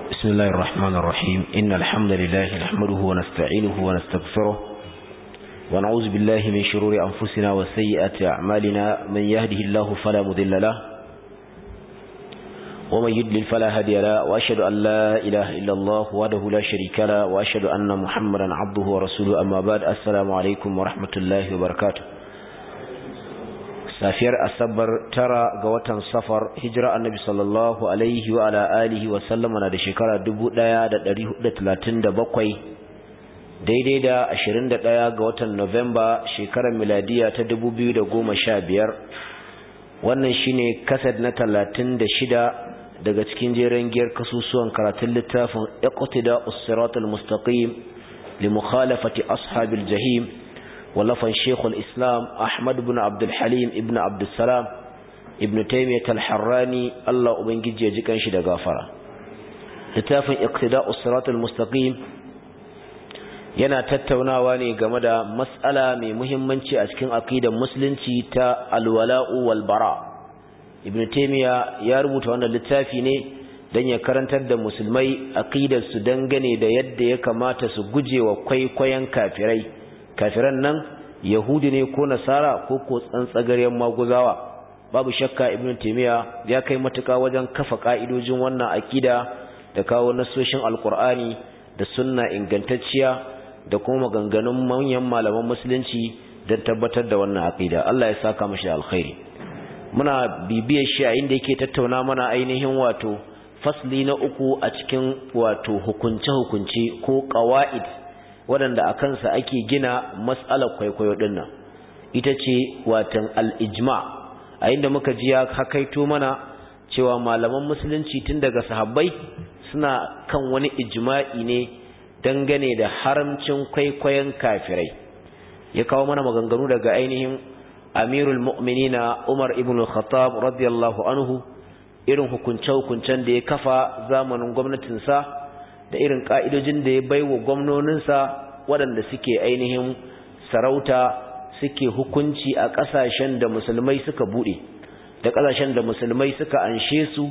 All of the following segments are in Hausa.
بسم الله الرحمن الرحيم إن الحمد لله نحمده ونستعينه ونستغفره ونعوذ بالله من شرور أنفسنا وسيئات أعمالنا من يهده الله فلا مذل له ومن يدلل فلا هدي له وأشهد أن لا إله إلا الله وحده لا شريك له وأشهد أن محمدا عبده ورسوله أما بعد السلام عليكم ورحمة الله وبركاته safiyar asabar tara ga watan safar hijira annabi sallallahu alaihi wa ala alihi wa sallama na da shekara 1437 daidai da 21 ga watan Novemba shekarar miladiya ta 2015 wannan shine kasad na 36 daga cikin jeren giyar kasusuwan karatun littafin iqtida us-siratal mustaqim li mukhalafati ashabil jahim ولفن شيخ الإسلام أحمد بن عبد الحليم ابن عبد السلام ابن تيمية الحراني الله أبنجي يجيكن شد غافرة لتافن اقتداء الصراط المستقيم yana tattaunawa ne game da mas'ala mai muhimmanci a cikin aqidar musulunci ta alwala'u wal bara ibn taymiya ya rubuta wannan littafi ne dan ya karantar da musulmai aqidar su dangane da yadda ya kamata su gujewa kwaikwayon kafirai kafiran nan yahudi ne ko nasara ko ko tsantsagaryen maguzawa babu shakka ibnu taymiya ya kai matuka wajen kafa ka'idojin wannan akida da kawo nasoshin alqur'ani da sunna ingantacciya da kuma maganganun manyan malaman musulunci don tabbatar da wannan akida Allah ya saka mashi alkhairi muna bibiyar shi a inda yake tattauna mana ainihin wato fasli na uku a cikin wato hukunce-hukunce ko qawaid waɗanda a kansa ake gina matsalar kwaikwayo ɗinnan ita ce watan al'ijma a inda muka ji ya hakaito mana cewa malaman musulunci tun daga sahabbai suna kan wani ijma'i ne dangane da haramcin kwaikwayon kafirai ya kawo mana maganganu daga ainihin amirul mu'minina umar ibn khattab radiyallahu anhu irin hukunce-hukuncen da ya kafa zamanin gwamnatinsa da irin ka'idojin da ya bai wa gwamnoninsa waɗanda suke ainihin sarauta suke hukunci a ƙasashen da musulmai suka buɗe da ƙasashen da musulmai suka anshe su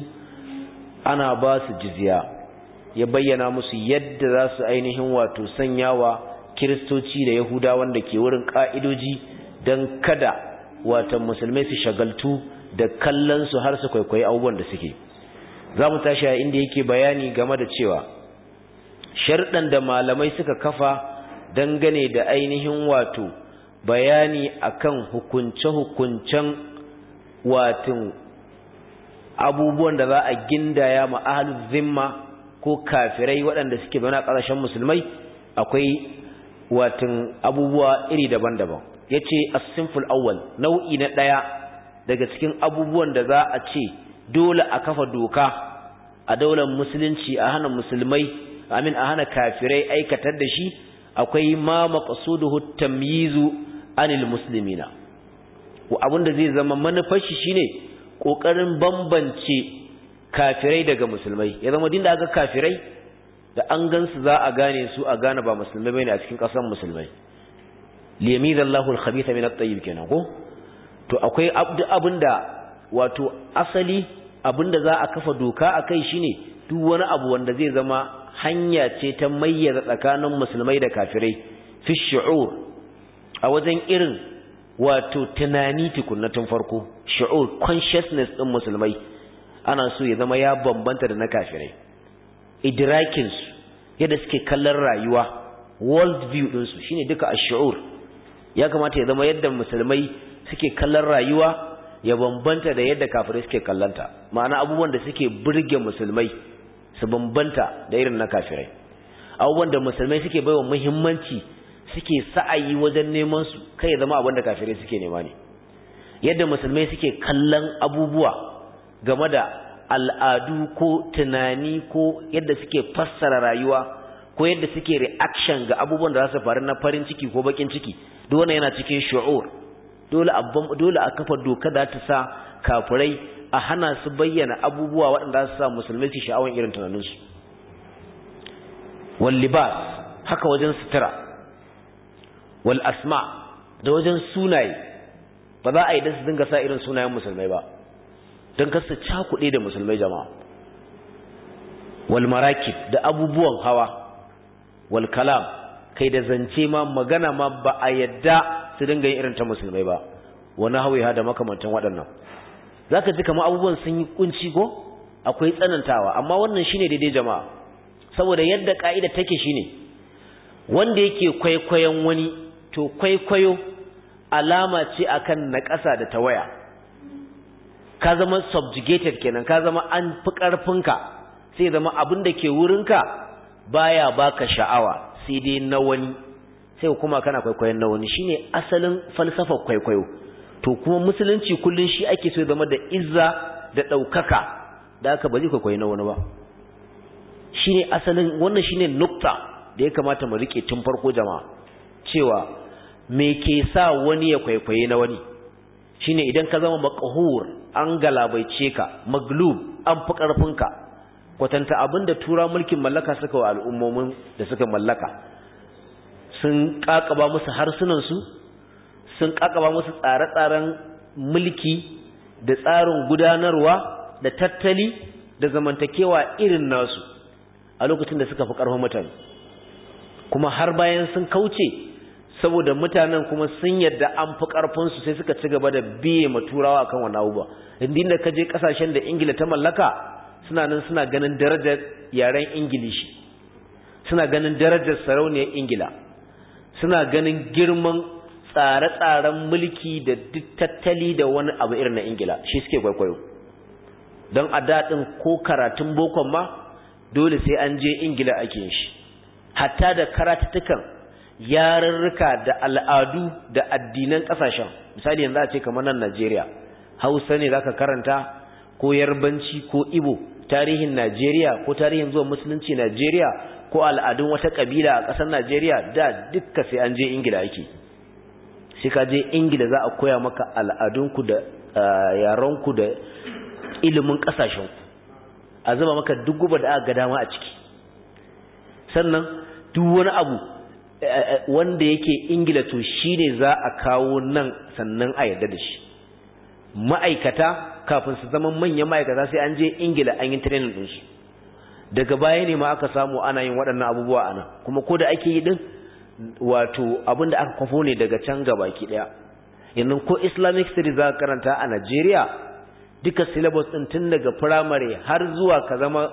ana ba su jizya ya bayyana musu yadda za su ainihin wato sanyawa kiristoci da yahuda wanda ke wurin ƙa'idoji don kada watan musulmai su shagaltu da kallon su har su kwaikwayi abubuwan da suke za mu tashi a inda yake bayani game da cewa sharɗan da malamai suka kafa dangane da ainihin wato bayani akan hukunce-hukuncen watin abubuwan da za a gindaya ma ahlul zimma ko kafirai waɗanda suke zaune a ƙasashen musulmai akwai watin abubuwa iri daban-daban yace as-sinful awwal nau'i na ɗaya daga cikin abubuwan da za a ce dole a kafa doka a daular musulunci a hana musulmai amin a hana kafirai aikatar da shi akwai ma maqsuduhu tamyizu anil muslimina abinda zai zama manufar shi shine kokarin bambance kafirai daga musulmai ya zama dinda aka kafirai da an gansu za a gane su a gane ba musulmai bane a cikin kasan musulmai liyamizallahu alkhabitha min at-tayyib kenan ko to akwai abinda wato asali abinda za a kafa doka akai shine duk wani abu wanda zai zama hanya ce ta mayyaza tsakanin musulmai da kafirai fi shu'ur a wajen irin wato tunani tukunnatin farko shu'ur consciousness din musulmai ana so ya zama ya bambanta da na kafirai idrakin su yadda suke kallon rayuwa world view din su shine duka ash-shu'ur ya kamata ya zama yadda musulmai suke kallon rayuwa ya bambanta da yadda kafirai suke kallanta ma'ana abubuwan da suke burge musulmai su bambanta da irin na kafirai abubuwan da musulmai suke baiwa muhimmanci suke sa'ayi wajen neman su kai ya zama abin da kafirai suke nema ne yadda musulmai suke kallon abubuwa game da al'adu ko tunani ko yadda suke fassara rayuwa ko yadda suke reaction ga abubuwan da za su faru na farin ciki ko bakin ciki duk wannan yana cikin shu'ur dole a dole a kafa doka da ta sa kafirai a hana su bayyana abubuwa waɗanda su sa musulmai su sha'awan irin tunaninsu wal libas haka wajen sutura wal asma da wajen sunaye ba za a yi da su dinga sa irin sunayen musulmai ba don kasa cakuɗe da musulmai jama'a wal marakib da abubuwan hawa wal kalam kai da zance ma magana ma ba a yadda su dinga yin irin ta musulmai ba wani hawiha da makamantan waɗannan zaka ji kamar abubuwan sun yi kunci ko akwai tsanantawa amma wannan shine daidai jama'a saboda yadda ka'ida take shine wanda yake kwaikwayon wani to kwaikwayo alama ce akan naƙasa da tawaya ka zama subjugated kenan ka zama an fi ƙarfinka sai zama abin da ke wurinka baya baka sha'awa sai dai na wani sai kuma kana kwaikwayon na wani shine asalin falsafar kwaikwayo to kuma musulunci kullun shi ake so zama da izza da ɗaukaka da aka ba zai kwaikwayi na wani ba shine asalin wannan shine nukta da ya kamata mu rike tun farko jama'a cewa me ke sa wani ya kwaikwaye na wani shine idan ka zama maqhur an galabaice ka maglub an fi karfinka kwatanta abinda tura mulkin mallaka suka wa al'ummomin da suka mallaka sun kakaba musu harsunan su sun kakaba musu tsare-tsaren mulki da tsarin gudanarwa da tattali da zamantakewa irin nasu a lokacin da suka fi karfin mutane kuma har bayan sun kauce saboda mutanen kuma sun yadda an fi ƙarfinsu sai suka ci gaba da biye ma turawa akan wani abubuwa indin da ka je ƙasashen da ingila ta mallaka suna nan suna ganin darajar yaren ingilishi suna ganin darajar sarauniyar ingila suna ganin girman tsare-tsaren mulki da duk tattali da wani abu irin na ingila shi suke kwaikwayo don a daɗin ko karatun bokon ma dole sai an je ingila ake yin shi hatta da karatuttukan yarurruka da al'adu da addinan ƙasashen misali yanzu a ce kamar nan Najeriya Hausa ne zaka karanta ko Yarbanci ko Ibo tarihin Najeriya ko tarihin zuwa musulunci Najeriya ko al'adun wata kabila a ƙasar Najeriya da dukka sai an je Ingila ake sai ka je Ingila za a koya maka al'adunku da yaranku da ilimin ƙasashenku a zama maka duk guba da aka ga dama a ciki sannan duk wani abu wanda yake ingila to shine za a kawo nan sannan a yarda da shi ma'aikata kafin su zama manyan ma'aikata sai an je ingila an yi training ɗinsu daga baya ne ma aka samu ana yin waɗannan abubuwa a nan kuma ko da ake yi ɗin wato abin da aka kwafo ne daga can gabaki ɗaya yanzu ko islamic studies za ka karanta a najeriya duka syllabus ɗin tun daga firamare har zuwa ka zama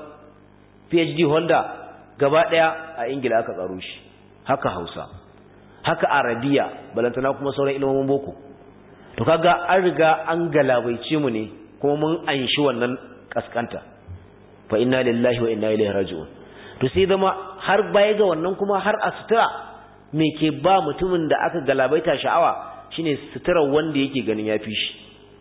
phd holder gaba ɗaya a ingila aka tsaro shi haka hausa haka arabiya balantana kuma sauran ilimin boko to kaga an riga an galabaice mu ne kuma mun anshi wannan kaskanta fa inna lillahi wa inna ilaihi raji'un to sai zama har baya ga wannan kuma har a sutura me ke ba mutumin da aka galabaita sha'awa shine suturar wanda yake ganin yafi shi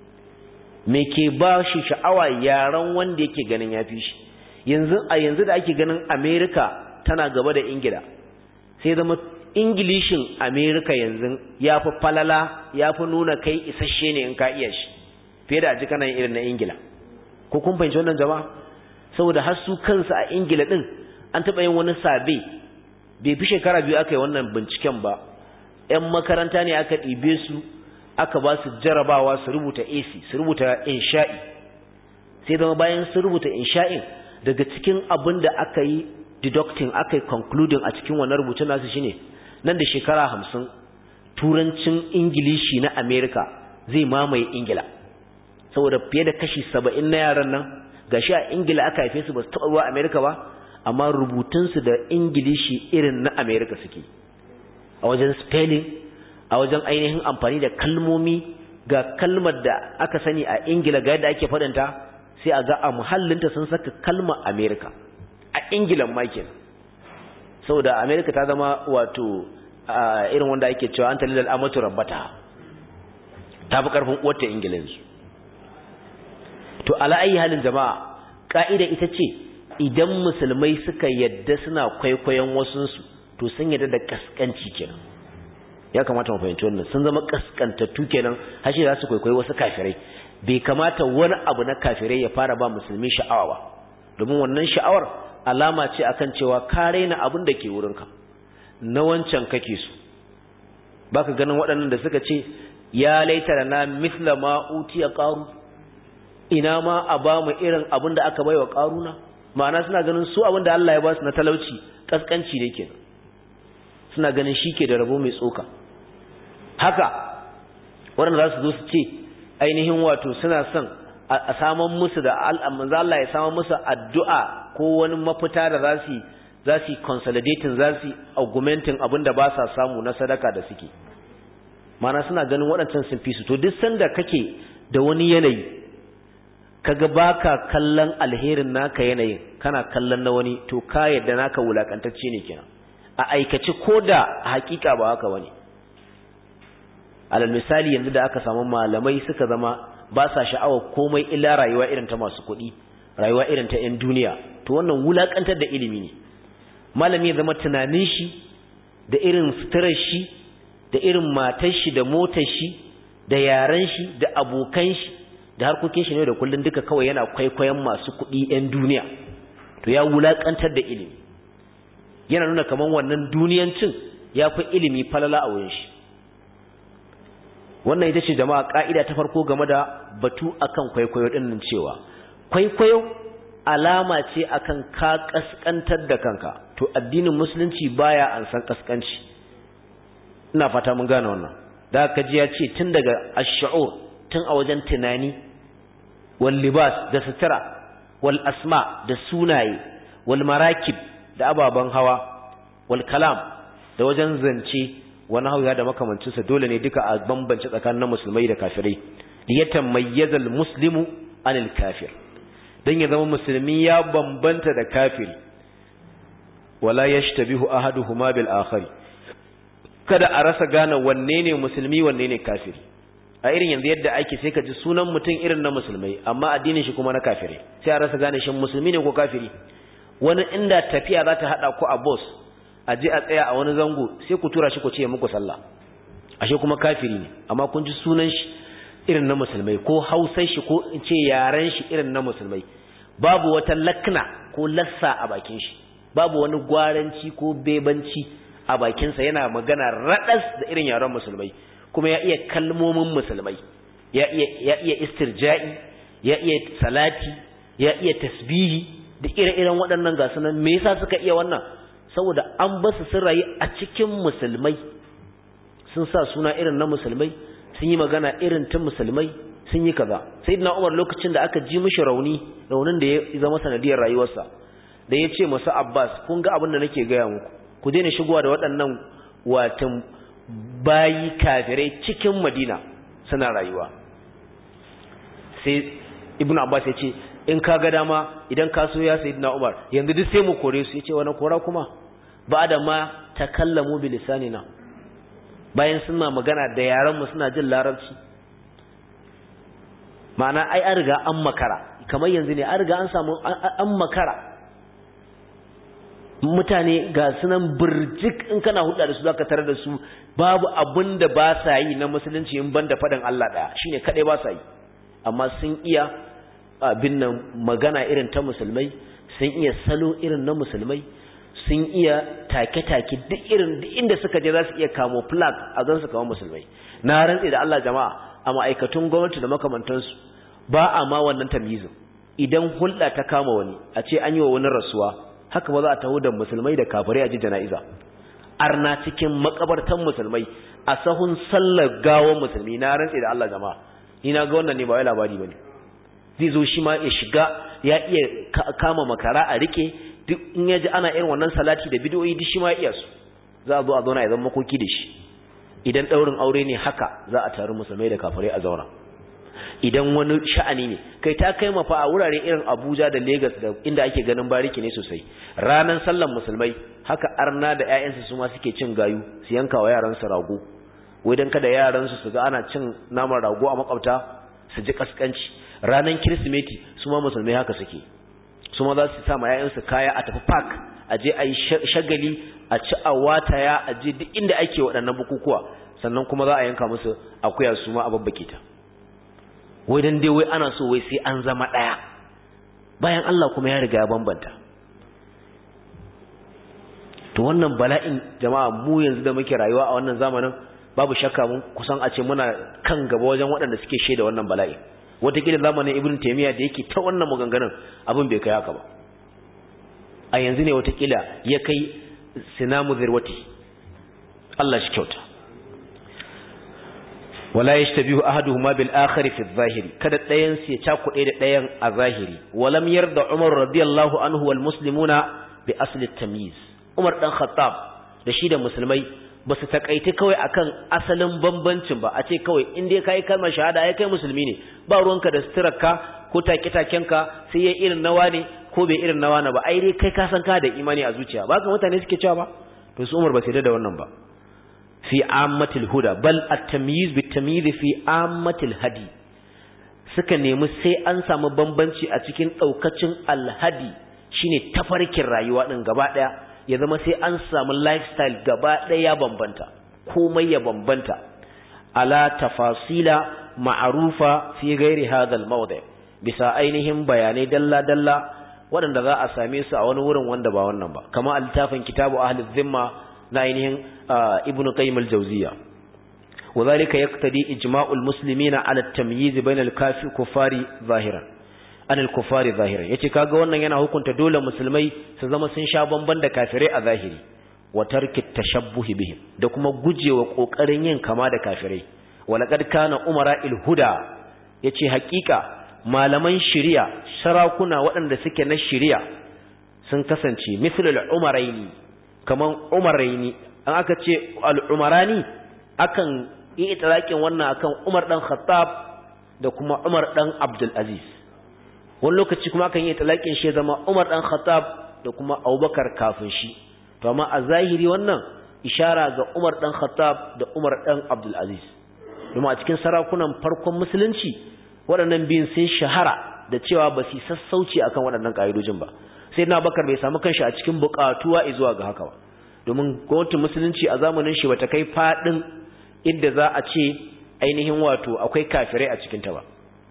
me ke ba shi sha'awa yaran wanda yake ganin yafi shi yanzu a yanzu da ake ganin America tana gaba da Ingila sai zama Ingilishin America yanzu ya fi falala ya fi nuna kai isasshe ne in ka iya shi fiye da aji kana irin na Ingila ko kun fahimci wannan jama'a saboda har su kansu a Ingila din an taɓa yin wani sabe bai fi shekara biyu aka yi wannan binciken ba ‘yan makaranta ne aka ɗibe su aka ba su jarabawa su rubuta AC su rubuta insha'i sai zama bayan su rubuta insha'in daga cikin abin da aka yi deducting aka yi concluding a cikin wannan rubutun nasu shine nan da shekara hamsin turancin ingilishi na america zai mamaye ingila saboda fiye da kashi saba'in na yaran nan gashi a ingila aka haife su ba su taɓa ruwa america ba amma rubutunsu da ingilishi irin na america suke a wajen spelling a wajen ainihin amfani da kalmomi ga kalmar da aka sani a ingila ga yadda ake faɗinta sai a ga a muhallinta sun saka kalmar america a ingilan makin saboda america ta zama wato irin wanda ake cewa an talilal amatu rabbata ta fi karfin uwarta ingilansu to ala ayi halin jama'a ka'ida ita ce idan musulmai suka yadda suna kwaikwayon wasunsu to sun yadda da kaskanci kenan ya kamata mu fahimci wannan sun zama kaskantattu kenan har shi za su kwaikwayi wasu kafirai bai kamata wani abu na kafirai ya fara ba musulmi sha'awa ba domin wannan sha'awar alama ce akan cewa ka raina abin da ke wurinka na wancan kake su baka ganin waɗannan da suka ce ya laita da na mithla ma utiya qaru ina ma a ba mu irin abin da aka baiwa qaruna ma'ana suna ganin su abin da Allah ya ba su na talauci kaskanci ne kenan suna ganin shi ke da rabo mai tsoka haka waɗanda za su zo su ce ainihin wato suna son a saman musu da manzo Allah ya saman musu addu'a ko wani mafita da za su za su consolidating za su augmenting abin da ba sa samu na sadaka da suke mana suna ganin waɗancan sun fi su to duk sanda kake da wani yanayi kaga baka kallon alherin naka yanayin kana kallon na wani to ka yadda naka wulakantacce ne kenan a aikace ko da hakika ba haka bane alal misali yanzu da aka samu malamai suka zama ba sa sha'awar komai illa rayuwa irin ta masu kuɗi rayuwa irin ta 'yan duniya to wannan wulakantar da ilimi ne malami ya zama tunanin shi da irin suturar shi da irin matar shi da motar shi da yaran shi da abokan shi da harkokin shi ne da kullun duka kawai yana kwaikwayon masu kuɗi 'yan duniya to ya wulakantar da ilimi yana nuna kaman wannan duniyancin ya fi ilimi falala a wurin shi wannan ita ce jama'a ka'ida ta farko game da batu akan kwaikwayo din nan cewa kwaikwayo alama ce akan ka kaskantar da kanka to addinin musulunci baya an san kaskanci ina fata mun gane wannan da ka ji ya ce tun daga ash-shu'ur tun a wajen tunani wal libas da sutura wal asma da sunaye wal marakib da ababen hawa wal kalam da wajen zance wani hauya da makamancinsa dole ne duka a bambance tsakanin musulmai da kafirai liyatan mayyazal muslimu anil kafir dan ya zama musulmi ya bambanta da kafiri wala yashtabihu ahaduhuma bil akhari kada a rasa gane wanne ne musulmi wanne ne kafiri a irin yanzu yadda ake sai ka ji sunan mutum irin na musulmai amma addinin shi kuma na kafirai sai a rasa gane shin musulmi ne ko kafiri wani inda tafiya za ta hada ku a boss a je a tsaya a wani zango sai ku tura shi ku ce muku sallah ashe kuma kafiri ne amma kun ji sunan shi irin na musulmai ko hausar shi ko in ce yaren shi irin na musulmai babu wata lakna ko lassa a bakin shi babu wani gwaranci ko bebanci a bakinsa yana magana raɗas da irin yaren musulmai kuma ya iya kalmomin musulmai ya iya ya iya istirja'i ya iya salati ya iya tasbihi da ire-iren waɗannan gasu nan me yasa suka iya wannan saboda an basu sun rayu a cikin musulmai sun sa suna irin na musulmai sun yi magana irin ta musulmai sun yi kaza sayyidina Umar lokacin da aka ji mishi rauni raunin da ya zama sanadiyar rayuwarsa da ya ce masu Abbas kun ga abin da nake gaya muku ku daina shigowa da waɗannan watan bayi kafirai cikin Madina suna rayuwa sai Ibn Abbas ya ce in ka ga dama idan ka so ya sayyidina Umar yanzu duk sai mu kore su yace wani kora kuma ba da ma takallamu bi lisanina bayan suna magana da yaran mu suna jin larabci ma'ana ai an riga an makara kamar yanzu ne an riga an samu an makara mutane ga sunan burjik in kana hulɗa da su zaka tare da su babu abin da ba sa yi na musulunci in banda faɗin Allah ɗaya shine kadai ba sa yi amma sun iya abin nan magana irin ta musulmai sun iya salo irin na musulmai sun iya take-take duk irin duk inda suka je za su iya kamo flag a gansu kawo musulmai na rantse da Allah jama'a a ma'aikatun gwamnati da makamantansu ba a ma wannan tamyizin idan hulɗa ta kama wani a ce an yi wa wani rasuwa haka ba za a taho da musulmai da kafirai a ji jana'iza arna cikin makabartan musulmai a sahun sallar gawon musulmi na rantse da Allah jama'a ni na ga wannan ne ba wai labari bane zai zo shi ma ya shiga ya iya kama makara a rike duk in ya ji ana irin wannan salati da bidiyoyi duk shi ma ya iya su za a zo a zauna ya zama makoki da shi idan daurin aure ne haka za a taru musulmai da kafirai a zauna idan wani sha'ani ne kai ta kai mafa a wurare irin Abuja da Lagos da inda ake ganin bariki ne sosai ranan sallan musulmai haka arna da ƴaƴansu su ma suke cin gayu su yanka wa yaran su rago wai dan kada yaran su su ga ana cin naman rago a makwabta su ji kaskanci ranan kirsimeti su ma musulmai haka suke su ma za su sa ma ƴaƴansu kaya a tafi park a je a yi shagali a ci a wataya a je duk inda ake waɗannan bukukuwa sannan kuma za a yanka musu akuya su ma a babbake ta wai dan dai wai ana so wai sai an zama ɗaya bayan Allah kuma ya riga ya bambanta to wannan bala'in jama'a mu yanzu da muke rayuwa a wannan zamanin babu shakka mun kusan a ce muna kan gaba wajen waɗanda suke shaida wannan bala'in wataƙila zamanin ibn taymiya da yake ta wannan maganganun abin bai kai haka ba a yanzu ne watakila ya kai sinamu zirwati Allah shi kyauta wala yashtabihu ahaduhuma bil akhar fi adh-dhahiri kada dayan su ya cakuɗe da dayan a zahiri walam yarda Umar radiyallahu anhu wal muslimuna bi asli at-tamyiz Umar dan Khattab da shi da musulmai ba su takaiti kawai akan asalin bambancin ba a ce kawai in dai kai kalmar shahada ai kai musulmi ne ba ruwanka da suturarka ko take-takenka sai ya irin nawa ne ko bai irin nawa na ba ai dai kai ka san ka da imani a zuciya ba ka mutane suke cewa ba to su Umar ba su da wannan ba fi ammatil huda bal at-tamyiz bit-tamyiz fi ammatil hadi suka nemi sai an samu bambanci a cikin daukacin al-hadi shine tafarkin rayuwa din gaba daya ya zama sai an samu lifestyle gaba daya ya bambanta komai ya bambanta ala tafasila ma'rufa fi ghairi hadha al-mawdi' bisa ainihin bayanai dalla dalla waɗanda za a same su a wani wurin wanda ba wannan ba kama littafin kitabu ahli dhimma na ainihin ibn qayyim al-jawziya wadhalika yaqtadi ijma'u al-muslimina 'ala at-tamyiz bayna al-kafir kuffari zahiran an al-kuffari zahiran yace kaga wannan yana hukunta dole musulmai su zama sun sha bamban da kafirai a zahiri wa tarki tashabbuh bihim da kuma gujewa kokarin yin kama da kafirai walaqad kana umara il-huda yace hakika malaman shari'a sarakuna waɗanda suke na shari'a sun kasance mislul umaraini kaman umaraini an aka ce al'umarani akan yi italakin wannan akan umar ɗan khattab da kuma umar ɗan abdulaziz wani lokaci kuma akan yi italakin shi zama umar ɗan khattab da kuma abubakar kafin shi to amma a zahiri wannan ishara ga umar ɗan khattab da umar ɗan abdulaziz domin a cikin sarakunan farkon musulunci waɗannan biyun sun shahara da cewa ba su sassauci akan waɗannan ƙa'idojin ba sai na bakar bai samu kanshi a cikin buƙatuwa zuwa ga haka ba domin gwamnatin musulunci a zamanin shi bata kai fadin inda za a ce ainihin wato akwai kafirai a cikin ta ba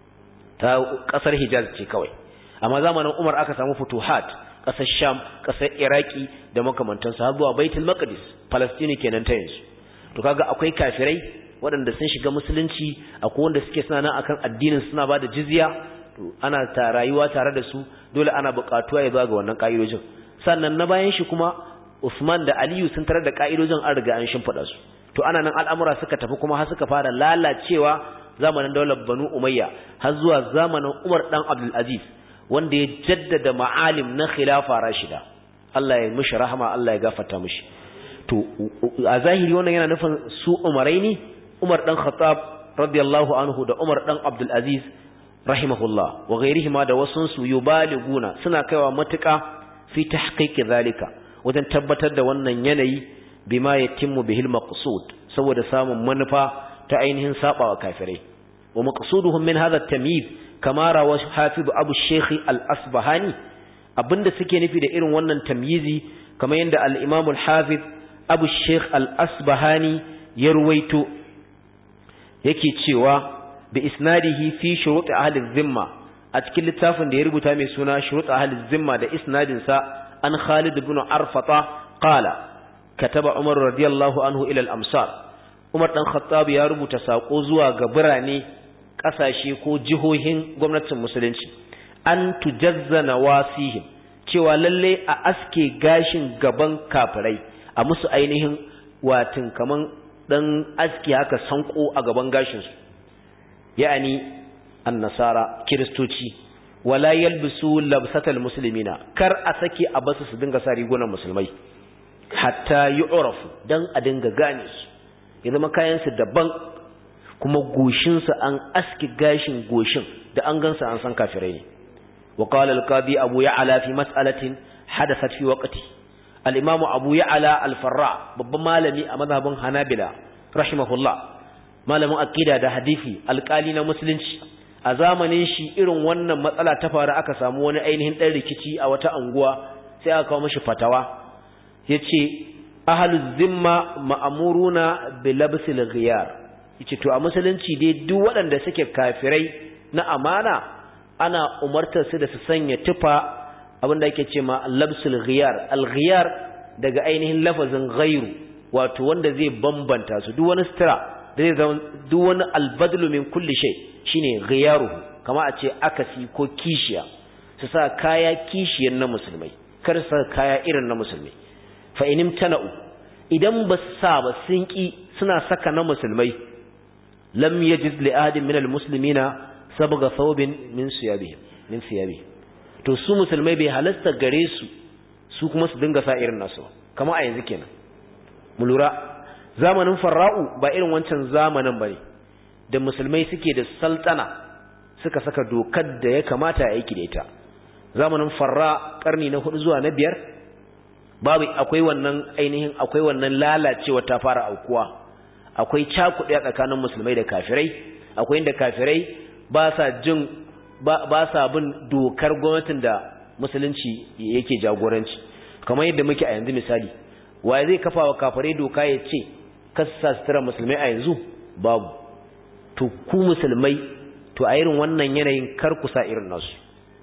ta kasar Hijaz ce kawai amma zamanin Umar aka samu futuhat kasar Sham kasar Iraki da makamantan su har zuwa Baitul Maqdis Palestine kenan ta yanzu to kaga akwai kafirai waɗanda sun shiga musulunci akwai wanda suke suna nan akan addinin suna bada jizya to ana ta rayuwa tare da su dole ana buƙatuwa ya zuwa ga wannan ƙa'idojin sannan na bayan shi kuma Usman da Aliyu sun tarar da ka'idojin an riga an shimfiɗa su to ana nan al'amura suka tafi kuma har suka fara lalacewa zamanin daular Banu Umayya har zuwa zamanin Umar dan Abdul Aziz wanda ya jaddada ma'alim na khilafa rashida Allah ya mishi rahama Allah ya gafarta mishi to a zahiri wannan yana nufin su Umaraini Umar dan Khattab radiyallahu anhu da Umar dan Abdul Aziz rahimahullah wa ghairihima da wasun su yubaliguna suna kaiwa matuƙa fi tahqiqi zalika wajen tabbatar da wannan yanayi bima yatimmu bihil maqsud saboda samun manufa ta ainihin sabawa kafirai wa maqsuduhum min hadha at-tamyiz kama rawa hafiz abu shaykh al-asbahani abinda suke nufi da irin wannan tamyizi kamar yadda al-imam al-hafiz abu shaykh al-asbahani ya ruwaito yake cewa bi isnadihi fi shurut ahli dhimma a cikin littafin da ya rubuta mai suna shurut ahli dhimma da isnadin sa عن خالد بن عرفطة قال كتب عمر رضي الله عنه إلى الأمصار عمر بن خطاب يا رب تساقو زوا غبراني kasashe ko jihohin gwamnatin musulunci an tujazza nawasihim cewa lalle a aske gashin gaban kafirai a musu ainihin watin kaman dan aski haka sanko a gaban gashin su ya'ani annasara kiristoci wala yalbisu labsatal muslimina kar a sake a basu su dinga sa rigunan musulmai hatta yu'rafu dan a dinga gane su ya zama kayan su daban kuma goshin su an aski gashin goshin da an gansa an san kafirai ne wa qala al-qadi abu ya'la fi mas'alatin hadathat fi waqti al-imam abu ya'la al-farra babban malami a mazhabin hanabila rahimahullah malamin aqida da hadisi alƙali na musulunci a zamanin shi irin wannan matsala ta faru aka samu wani ainihin ɗan rikici a wata anguwa sai aka kawo mashi fatawa ya ce ahalus zimma ma'amuruna bilabsil ghiyar yace to a musulunci dai duk waɗanda suke kafirai na amana ana umartar su da su sanya tufa abinda ake ce ma labsul ghiyar al-ghiyar daga ainihin lafazin ghairu wato wanda zai bambanta su duk wani sutura da zai zama duk wani albadlu min kulli shay shine ghiyaruhu kama a ce akasi ko kishiya su sa kaya kishiyar na musulmai kar sa kaya irin na musulmi fa inim tana'u idan ba sa ba sun ki suna saka na musulmai lam yajiz li ahadin min almuslimina sabga thawbin min siyabihi min siyabihi to su musulmai bai halasta gare su su kuma su dinga sa irin nasu kamar a yanzu kenan mu lura zamanin farra'u ba irin wancan zamanin bane da musulmai suke da saltana suka saka dokar da ya kamata a aiki da ita zamanin farra karni na hudu zuwa na biyar babu akwai wannan ainihin akwai wannan lalacewa ta fara aukuwa akwai cakuɗe a tsakanin musulmai da kafirai akwai inda kafirai ba sa jin ba sa bin dokar gwamnatin da musulunci yake jagoranci kamar yadda muke a yanzu misali wa zai kafa wa kafirai doka ya ce kasa sutura musulmai a yanzu babu to ku musulmai to a irin wannan yanayin kar ku sa irin nasu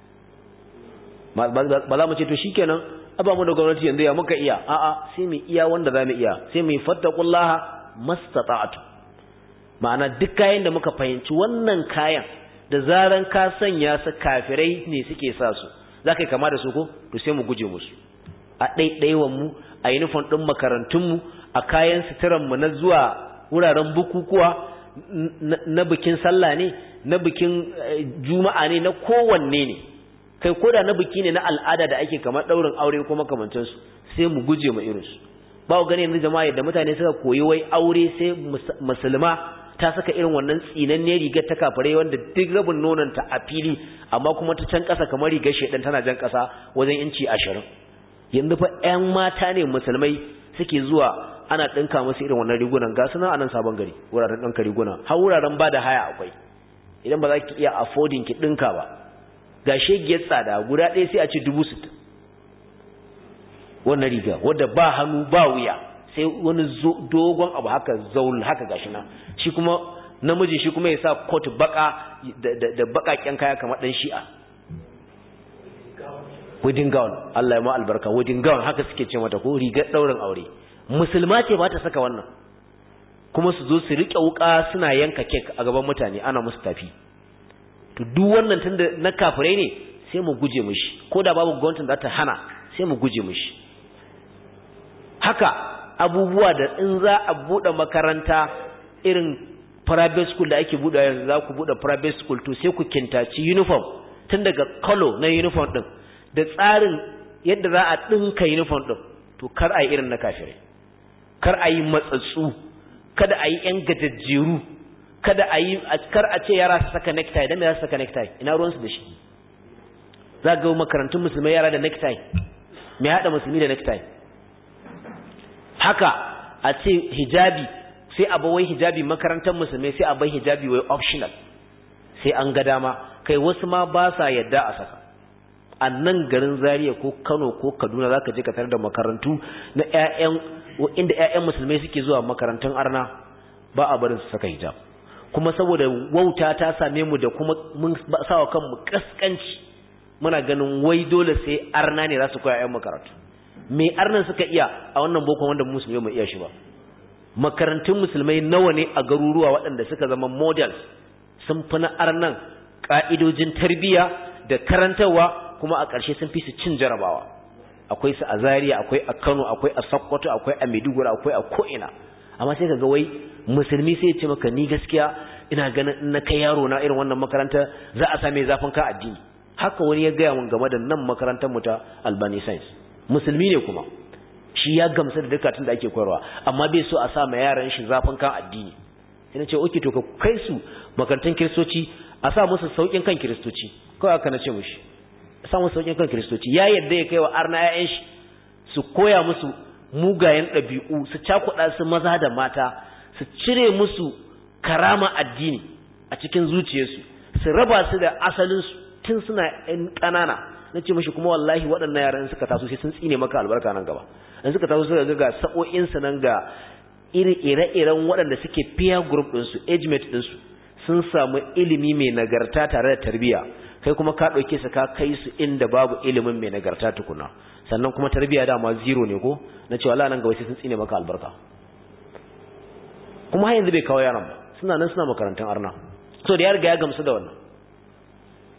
ba za mu ce to shikenan aba mu da gwamnati yanzu ya muka iya a'a sai mu iya wanda za mu iya sai mu fattaqullaha mastata'tu ma'ana duk kayan da muka fahimci wannan kayan da zaran ka sanya su kafirai ne suke sa su zaka kama da su ko to sai mu guje musu a ɗaiɗaiwan mu a uniform ɗin makarantun mu a kayan suturan mu na zuwa wuraren bukukuwa na bikin sallah ne na bikin juma'a ne na kowanne ne kai koda na biki ne na al'ada da ake kamar daurin aure ko makamantan su sai mu guje mu irin su ba ku gani yanzu jama'a yadda mutane suka koyi wai aure sai musulma ta saka irin wannan tsinanne rigar ta kafare wanda duk rabin nonon ta a fili amma kuma ta can kasa kamar rigar shedan tana jan kasa wajen inci 20 yanzu fa ƴan mata ne musulmai suke zuwa ana dinka musu irin wannan rigunan ga suna anan sabon gari wuraren dinka riguna har wuraren ba da haya akwai idan ba za ki iya affording ki dinka ba ga shegiyar tsada guda ɗaya sai a ce dubu sittin wannan riga wadda ba hannu ba wuya sai wani dogon abu haka zaul haka gashi na shi kuma namiji shi kuma ya sa kot baka da bakaken kaya kamar ɗan shi'a wedding gown Allah ya ma albarka wedding gown haka suke ce mata ko rigar ɗaurin aure musulma ce ba ta saka wannan kuma su zo su riƙe wuƙa suna yanka kek a gaban mutane ana musu tafi to duk wannan tunda na kafirai ne sai mu guje mishi ko da babu gwamnatin da ta hana sai mu guje mishi haka abubuwa da in za a bude makaranta irin private school da ake bude yanzu za ku bude private school to sai ku kintaci uniform tun daga color na uniform din da tsarin yadda za a dinka uniform din to kar a yi irin na kafirai kar a yi matsatsu kada a yi yan gajajjeru kada a yi kar a ce yara su saka necktie dan me za su saka necktie ina ruwan su da shi za ga makarantun musulmai yara da necktie me hada musulmi da necktie haka a ce hijabi sai a bawai hijabi makarantar musulmai sai a bai hijabi wai optional sai an ga dama kai wasu ma ba sa yadda a saka a nan garin Zaria ko Kano ko Kaduna zaka je ka tarar da makarantu na ƴaƴan inda ƴaƴan musulmai suke zuwa makarantun arna ba a barin su saka hijab kuma saboda wauta ta same mu da kuma mun sawa kanmu kaskanci muna ganin wai dole sai arna ne za su koya ƴan makarantu me arnan suka iya a wannan boko wanda musulmai mu iya shi ba makarantun musulmai nawa ne a garuruwa waɗanda suka zama models sun fi na arnan ƙa'idojin tarbiyya da karantarwa kuma a ƙarshe sun fi su cin jarabawa akwai su a Zaria akwai a Kano akwai a Sokoto akwai a Maiduguri akwai a ko'ina amma sai kaga wai musulmi sai ya ce maka ni gaskiya ina ganin in na kai yaro na irin wannan makaranta za a same zafin ka addini haka wani ya gaya mun game da nan makarantar mu ta Albani Science musulmi ne kuma shi ya gamsu da dukkan da ake koyarwa amma bai so a sa ma yaran shi zafin kan addini sai na ce okay to ka kai su makarantun kiristoci a sa musu saukin kan kiristoci kawai aka na ce mushi a sa musu saukin kan kiristoci ya yadda ya kai wa arna ƴaƴan shi su koya musu mugayen ɗabi'u su cakuɗa su maza da mata su cire musu karama addini a cikin zuciyarsu su raba su da asalinsu tun suna ƴan ƙanana na ce mashi kuma wallahi waɗannan yaran suka taso sai sun tsine maka albarka nan gaba in suka taso suka ga ga sa'o'insu nan ga ire-iren waɗanda suke peer group ɗinsu age mate ɗinsu sun samu ilimi mai nagarta tare da tarbiyya kai kuma ka ɗauke su ka kai su inda babu ilimin mai nagarta tukuna sannan kuma tarbiyya dama zero ne ko na cewa Allah nan gaba sai sun tsine maka albarka kuma har yanzu bai kawo yaran ba suna nan suna makarantar arna so da ya riga ya gamsu da wannan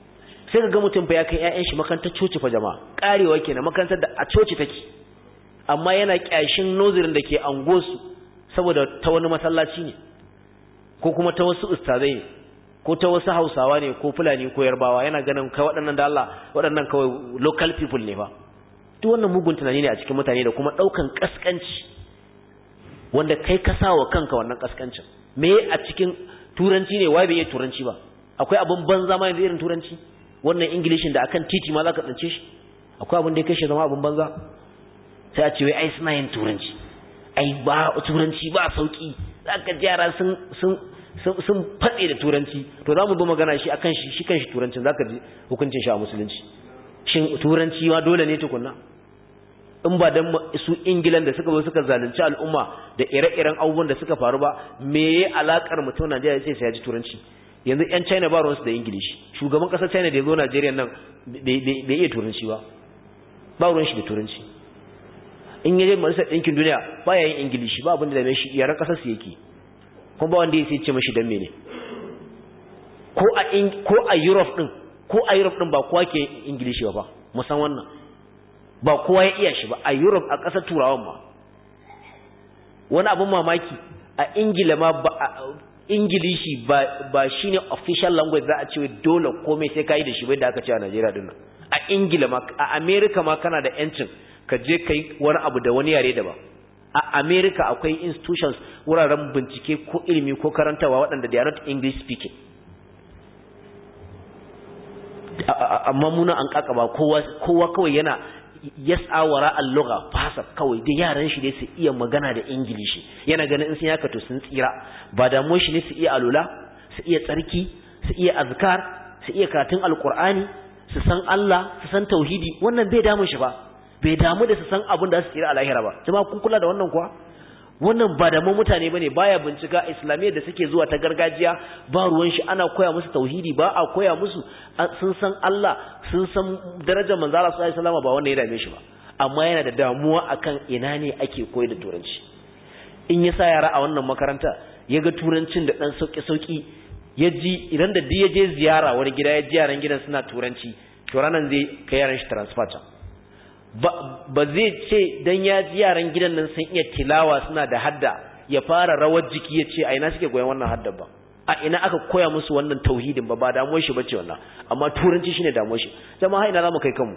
sai ka ga mutum fa ya kai ƴaƴan shi makarantar coci fa jama'a karewa kenan makarantar da a coci take amma yana kyashin nozirin da ke angosu saboda ta wani masallaci ne ko kuma ta wasu ustazai ne ko ta wasu hausawa ne ko fulani ko yarbawa yana ganin kai waɗannan da Allah waɗannan kawai local people ne fa duk wannan mugun tunani ne a cikin mutane da kuma ɗaukan kaskanci wanda kai ka sa wa kanka wannan kaskancin me a cikin turanci ne wai bai yi turanci ba akwai abin banza ma yanzu irin turanci wannan ingilishin da akan titi ma za ka tsance shi akwai abin da ya kai shi zama abin banza sai a ce wai ai suna yin turanci ai ba turanci ba sauki zaka ji yara sun sun sun fatse da turanci to za mu bi magana shi akan shi shi kanshi turancin zaka ji hukuncin shi a musulunci shin turanci ma dole ne tukunna in ba dan su ingilan da suka zo suka zalunci al'umma da ire-iren abubuwan da suka faru ba me ya alakar mutum Najeriya sai sai ya ji turanci yanzu yan China ba ruwansu da ingilishi shugaban kasar China da ya zo Najeriya nan bai iya turanci ba ba ruwan shi da turanci in yaje majalisar ɗinkin duniya ba ya yin ingilishi ba abin da mai shi yaran ƙasar su yake kuma ba wanda ya sai ce mashi dan mene ko a ko a Europe din ko a Europe din ba kowa ke ingilishi ba musan wannan ba kowa ya iya shi ba a Europe a ƙasar turawan ma wani abin mamaki a Ingila ma ba ingilishi ba ba shine official language za a ce dole komai sai kai da shi bai da aka ce a Najeriya din nan a Ingila ma a America ma kana da yancin ka je kai wani abu da wani yare daban a America akwai institutions wuraren bincike ko ilimi ko karantawa waɗanda they are not English speaking amma muna an kakaba kowa kowa kawai yana yas'a wara al-lugha fasa kawai da yaran shi ne su iya magana da ingilishi yana ganin in sun yaka to sun tsira ba da shi ne su iya alula su iya tsarki su iya azkar su iya karatun alqur'ani su san Allah su san tauhidi wannan bai damu shi ba bai damu da su san abin da su tsira a lahira ba jama'a kun kula da wannan kuwa wannan ba da mu mutane bane baya bincika islamiyyar da suke zuwa ta gargajiya ba ruwan shi ana koya musu tauhidi ba a koya musu sun san Allah sun san darajar manzo Allah sallallahu alaihi wasallam ba wanda ya dame shi ba amma yana da damuwa akan ina ne ake koyar da turanci in ya sa yara a wannan makaranta ya ga turancin da dan sauki sauki ya ji idan da ya je ziyara wani gida ya ji yaran gidan suna turanci to ranan zai kai yaran shi transfer can ba zai ce dan ya ji yaran gidan nan sun iya tilawa suna da hadda ya fara rawar jiki ya ce a ina suke goyon wannan hadda ba a ina aka koya musu wannan tauhidin ba ba damuwar shi bace wannan amma turanci shine damuwar shi jama'a ina zamu kai kanmu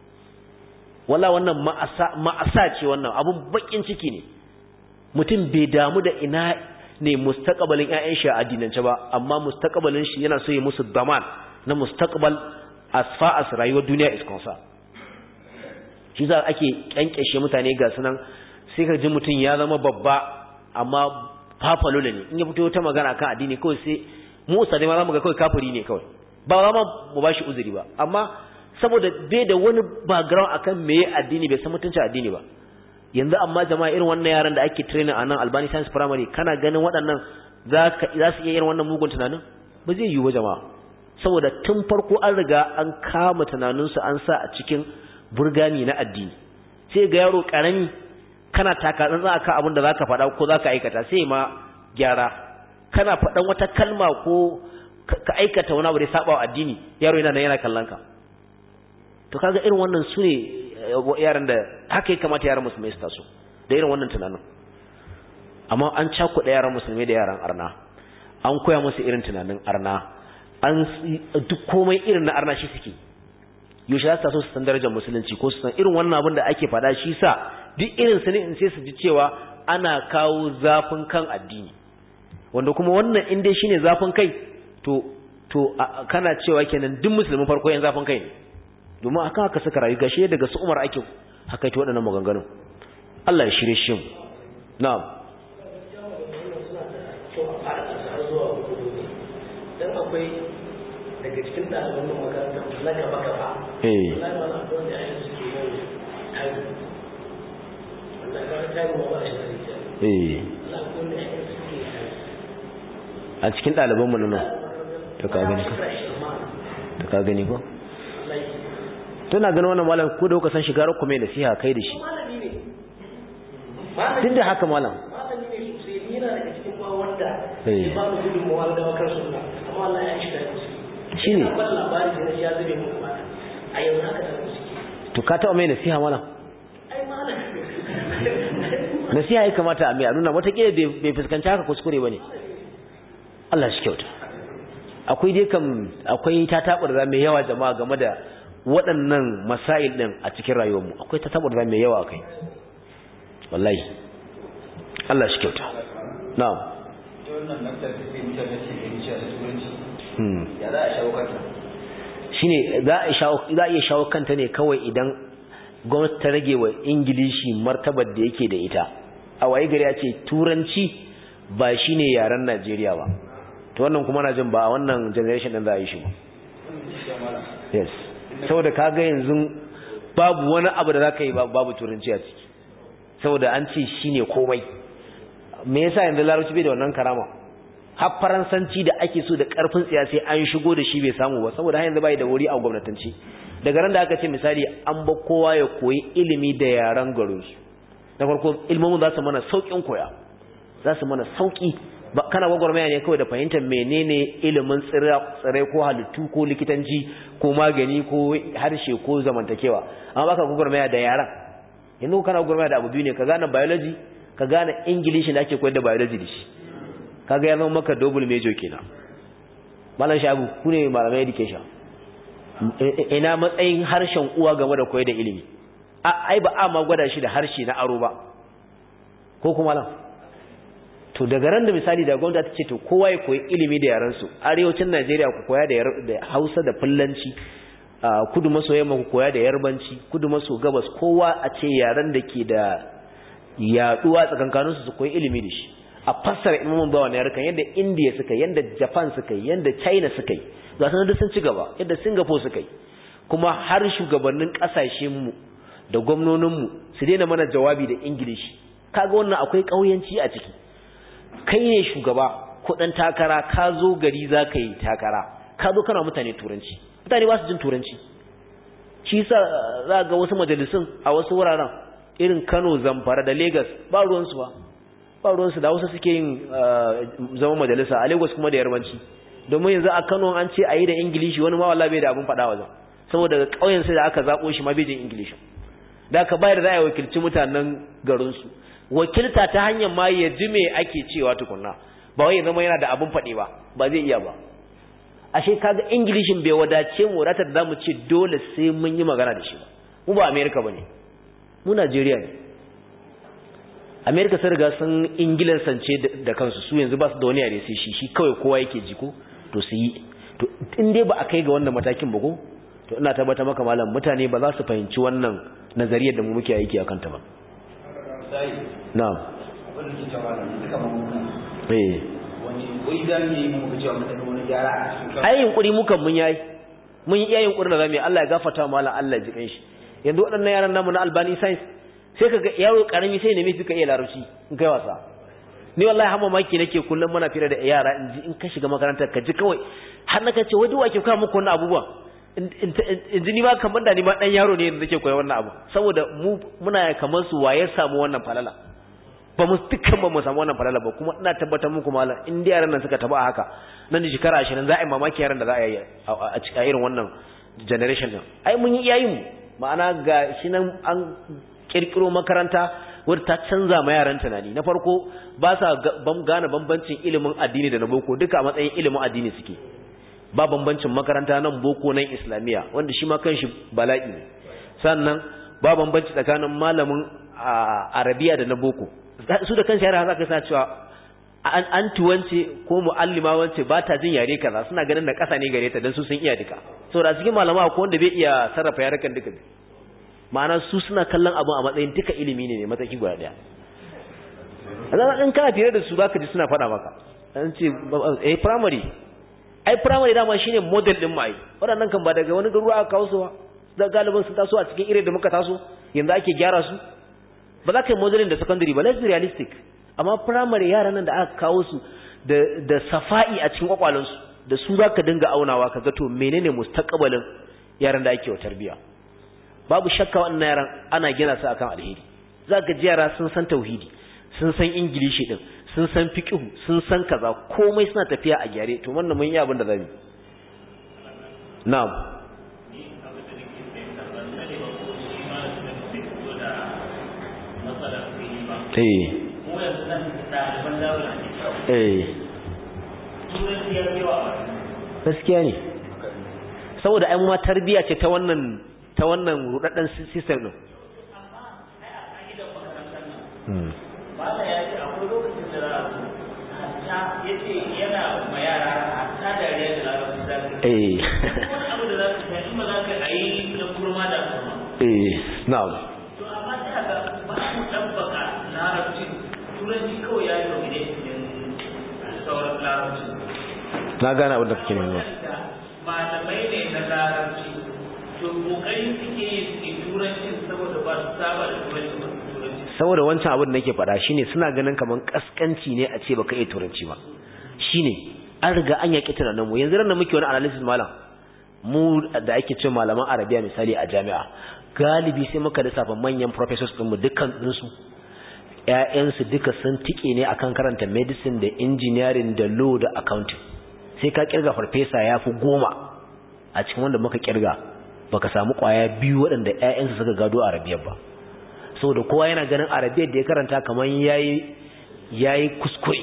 walla wannan ma'asa ma'asa ce wannan abun bakin ciki ne mutum bai damu da ina ne mustaqbalin ƴaƴan shi a addinance ba amma mustaqbalin shi yana so ya musu daman na mustaqbal as far as rayuwar duniya is concerned shi za ake kyankyashe mutane ga sunan sai ka ji mutum ya zama babba amma fafalo ne in ya fito ta magana kan addini kawai sai mu usade ma zamu ga kawai kafiri ne kawai ba za mu ba shi uzuri ba amma saboda bai da wani background akan meye addini bai san mutunci addini ba yanzu amma jama'a irin wannan yaran da ake training a nan Albani Science Primary kana ganin waɗannan za su iya irin wannan mugun tunanin ba zai yiwu ba jama'a saboda tun farko an riga an kama tunaninsu an sa a cikin burgani na addini sai ga yaro karami kana taka tsantsa akan abin da zaka faɗa ko zaka aikata sai ma gyara kana faɗan wata kalma ko ka aikata wani abu da saba wa addini yaro yana nan yana kallon ka to kaga irin wannan su ne yaran da haka ya kamata yaran musulmai su taso da irin wannan tunanin amma an cakuɗa yaran musulmai da yaran arna an koya musu irin tunanin arna an duk komai irin na arna shi suke yaushe za su taso su san darajar musulunci ko su san irin wannan abin da ake faɗa shi sa duk irin su ne in sai su ji cewa ana kawo zafin kan addini wanda kuma wannan in dai shine zafin kai to to kana cewa kenan duk musulmin farko yan zafin kai ne domin akan haka suka rayu gashi daga su Umar ake hakaita waɗannan maganganun Allah ya shirye shi na'am dan akwai daga cikin ɗaliban nan makaranta na gaba gaba eh wallahi ba na wanda ayyuka suke yau tayi wallahi ba tayi ba ba shi da rijiya eh wallahi ko ne ayyuka suke tayi a cikin ɗaliban mu nan to ka gani ko to ka gani ko tana ganin wannan malam ko da kuka san shiga rakku mai nasiha kai da shi malami ne duk da haka malam malami ne sosai ni yana daga cikin ba wanda Eh. ya ba mu gudunmawa da bakar sunna amma Allah ya shiga da su shine ban labari sai na sha zube mu gaba a yanzu haka ta suke to ka taɓa mai nasiha mana ai malam nasiha ya kamata a mai a nuna watakila bai fuskanci haka kuskure ba ne Allah shi kyauta akwai dai kam akwai ta taɓarza mai yawa jama'a game da waɗannan masail ɗin a cikin rayuwarmu akwai ta taɓarza mai yawa kai wallahi Allah shi kyauta na'am ya za a shawo kanta shine za a shawo za a iya shawo kanta ne kawai idan gwamnati ta rage wa ingilishi martabar da yake da ita a waye gari ya ce turanci ba shine yaren Najeriya ba to wannan kuma na jin ba a wannan generation din za a yi shi ba yes saboda kaga yanzu babu wani abu da zaka yi babu turanci a ciki saboda an ce shine komai me yasa yanzu larabci bai da wannan karama har faransanci da ake so da karfin tsiya sai an shigo da shi bai samu ba saboda har yanzu bai da wuri a gwamnatanci daga ran da aka ce misali an ba kowa ya koyi ilimi da yaran garin su na farko ilmomin za su mana saukin koya za su mana sauki kana gwagwarmaya ne kawai da fahimtar menene ilimin tsirrai ko halittu ko likitanci ko magani ko harshe ko zamantakewa amma baka gwagwarmaya da yaran yanzu kana gwagwarmaya da abu biyu ne ka gane biology ka gane english da ake koyar da biology da shi kaga ya zama maka double major kenan malam shabu ku ne malamai education ina matsayin harshen uwa game da koyar da ilimi ai ba a ma gwada shi da harshe na aro ba ko kuma malam to daga ran da misali da gwamnati ta ce to kowa ya koyi ilimi da yaran su arewacin Najeriya ku koya da Hausa da Fullanci kudu maso yamma ku koya da Yarbanci kudu maso gabas kowa a ce yaran da ke da yaduwa tsakankanin su su koyi ilimi da shi a fassara imamun bawa na yarkan yadda India suka yadda Japan suka yadda China suka yi ga sanar da sun ci gaba yadda Singapore suka yi kuma har shugabannin kasashen mu da gwamnonin mu su daina mana jawabi da English kaga wannan akwai kauyanci a ciki kai ne shugaba kudin takara ka zo gari za ka yi takara ka zo kana mutane turanci mutane ba su jin turanci shi sa za ga wasu majalisun a wasu wuraren irin kano zamfara da lagos ba ruwansu ba ba ruwansu da wasu suke yin zama majalisa a lagos kuma da yarbanci domin yanzu a kano an ce a yi da ingilishi wani ma wallahi bai da abin faɗa wajen saboda ƙauyen sai da aka zaɓo shi ma bai jin ingilishi da aka bayar da za a wakilci mutanen garinsu wakilta ta hanyar ma ya ji me ake cewa tukunna ba wai ya zama yana da abin faɗi ba ba zai iya ba ashe kaga ingilishin bai wadace mu rata da zamu ce dole sai mun yi magana da shi ba mu ba america bane mu Najeriya ne america sun riga sun ingilan sance da kansu su yanzu ba su da wani yare sai shi shi kawai kowa yake ji ko to su yi to in dai ba a kai ga wannan matakin ba ko to ina tabbata maka malam mutane ba za su fahimci wannan nazariyar da mu muke aiki akan ta ba na'am abin da ke cewa da suka mamuka eh wani wai za mu yi muka cewa mutane wani gyara a cikin ai yunkuri mukan mun yayi mun yi iya yunkuri da zamu yi Allah ya gafarta mu Allah ya ji kanshi yanzu waɗannan yaran namu na Albani science sai kaga yaro karami sai ne mafi ka iya larabci in kai wasa ni wallahi har mamaki nake kullum muna fira da yara in ji in ka shiga makarantar ka ji kawai har naka ce wai wake kawo muku wannan abubuwa in ji ni ma kamar da ni ma dan yaro ne da nake koyi wannan abu saboda mu muna kamar su waye samu wannan falala ba mu dukkan ba mu samu wannan falala ba kuma ina tabbatar muku malam in da yaran nan suka taba haka nan da shekara 20 za a yi mamaki yaran da za a yi a irin wannan generation din ai mun yi iyayen mu ma'ana ga shi nan an kirkiro makaranta wadda ta canza ma yaran tunani na farko ba sa gane bambancin ilimin addini da na boko duka a matsayin ilimin addini suke ba bambancin makaranta nan boko nan islamiya wanda shi ma kanshi bala'i ne sannan ba bambanci tsakanin malamin arabiya da na boko su da kanshi yara za ka sa cewa an tuwance ko mu'allima wance ba ta jin yare kaza suna ganin da ƙasa ne gare ta don su sun iya duka saboda cikin malama ko wanda bai iya sarrafa yarukan duka ma'ana su suna kallon abu a matsayin duka ilimi ne mataki guda daya a in kana fiye da su zaka ji suna faɗa maka an ce eh primary ai primary dama shine model din mai waɗannan kan ba daga wani garuwa aka kawo su ba da galibin sun taso a cikin irin da muka taso yanzu ake gyara su ba za ka yi modelin da secondary ba let's be realistic amma primary yaran nan da aka kawo su da da safa'i a cikin kwakwalansu da su za ka dinga aunawa ka ga to menene mustaqbalin yaran da ake wa tarbiya babu shakka wannan yaran ana gina su akan alheri za ka ji yara sun san tauhidi sun san ingilishi din sun san fiqhu sun san kaza komai suna tafiya a gyare to wannan mun yi abin da zamu na'am eh eh gaskiya ne saboda ai ma tarbiya ce ta wannan ta wannan rudaddan system din Bala ya ce akwai lokacin da hatta ya ce yana ma yara hatta dariya da larabci za ka eh wani abu da za ka ta in ba za ka yi na kurma da kurma. eh na'am To amma sai ga ba mu ɗabbaka larabci turanci kawai ya yi dominate din sauran larabci. na gane abin da kake nema Malamai ne na larabci to kokari suke yi su yi turancin saboda ba su saba da turanci ba su turanci. saboda wancan abin da nake faɗa shine suna ganin kaman kaskanci ne a ce baka iya turanci ba shine an riga an yaki tunanin mu yanzu da muke wani analysis malam mu da ake cewa malaman arabiya misali a jami'a galibi sai muka lissafa manyan professors din mu dukkan ɗinsu ƴaƴansu duka sun tike ne akan karanta medicine da engineering da law da accounting sai ka kirga farfesa ya fi goma a cikin wanda muka kirga baka samu kwaya biyu waɗanda ƴaƴansu suka gado arabiyar ba saboda kowa yana ganin arabiyar da ya karanta kamar yayi yayi kuskure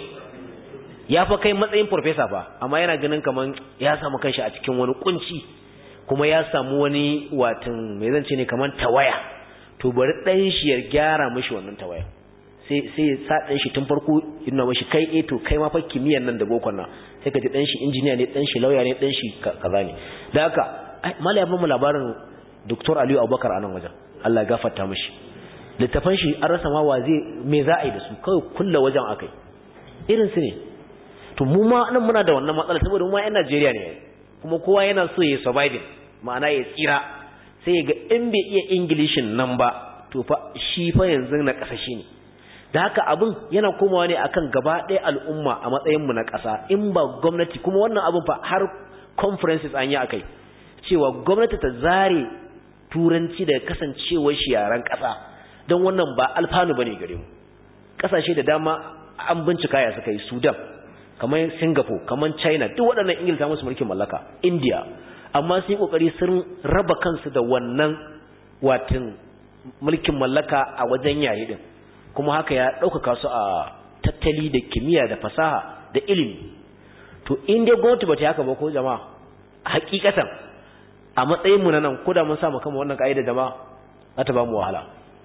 ya fa kai matsayin professor fa amma yana ganin kamar ya samu kanshi a cikin wani kunci kuma ya samu wani watan me zan ce ne kamar tawaya to bari dan shi ya gyara mishi wannan tawaya sai sai ya sa dan shi tun farko yana mishi kai eh to kai ma fa kimiyyar nan da bokon nan sai ka ji dan shi injiniya ne dan shi lauya ne dan shi kaza ne da haka mallaya ba mu labarin Dr. Aliyu Abubakar a nan wajen Allah ya gafarta mishi littafan shi an rasa ma wa zai me za a yi da su kawai kulla wajen akai irin su ne to mu ma nan muna da wannan matsala saboda mu ma yan Najeriya ne kuma kowa yana so ya surviving ma'ana ya tsira sai ya ga in bai iya Englishin nan ba to fa shi fa yanzu na kasashe ne da haka abin yana komawa ne akan gaba ɗaya al'umma a matsayin mu na ƙasa in ba gwamnati kuma wannan abin fa har conferences an yi akai cewa gwamnati ta zare turanci daga kasancewar shi yaran ƙasa don wannan ba alfanu bane gare mu kasashe da dama an bincika ya suka yi Sudan kamar Singapore kamar China duk waɗannan Ingilta musu mulkin mallaka India amma sun yi kokari sun raba kansu da wannan watin mulkin mallaka a wajen yayi din kuma haka ya ɗaukaka su a tattali da kimiyya da fasaha da ilimi to in dai gwamnati ba ta haka ba ko jama'a hakikatan a matsayin mu na nan ko da mun sa mu kama wannan ka'ida jama'a za ta ba mu wahala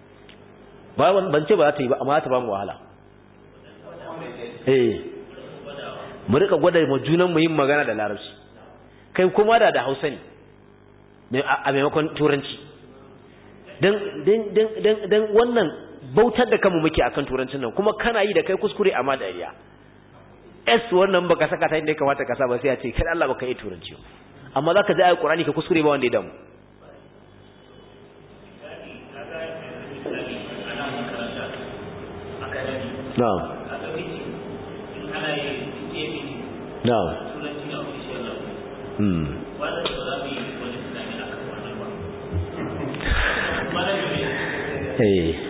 ban ce ba za ta yi ba amma za ta ba mu wahala eh mu rika gwada mu junan mu yin magana da larabci kai kuma da da Hausa ne a maimakon turanci dan dan dan dan wannan bautar da kanmu muke akan turancin nan kuma kana yi da kai kuskure amma dariya S wannan baka saka ta inda ya kamata ka sa ba sai ya ce kai Allah baka yi turanci amma zaka ji ayi Qur'ani ka kuskure ba wanda ya damu na'am na'am hmm eh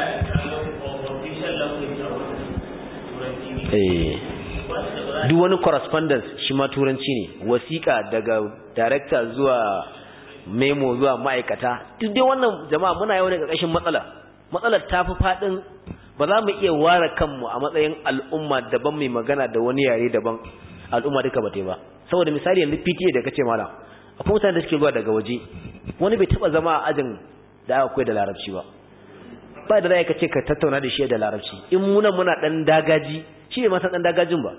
eh duk wani correspondence shi ma turanci ne wasiƙa daga director zuwa memo zuwa ma'aikata duk dai wannan jama'a muna yau ne ƙarƙashin matsala matsalar ta fi faɗin ba za mu iya ware kanmu a matsayin al'umma daban mai magana da wani yare daban al'umma duka ba ba saboda misali yanzu PTA da kace malam akwai mutane da suke zuwa daga waje wani bai taba zama a ajin da aka koyar da larabci ba ba da zai ka ce ka tattauna da shi da larabci in muna muna dan dagaji shi ne ma san dan dagajin ba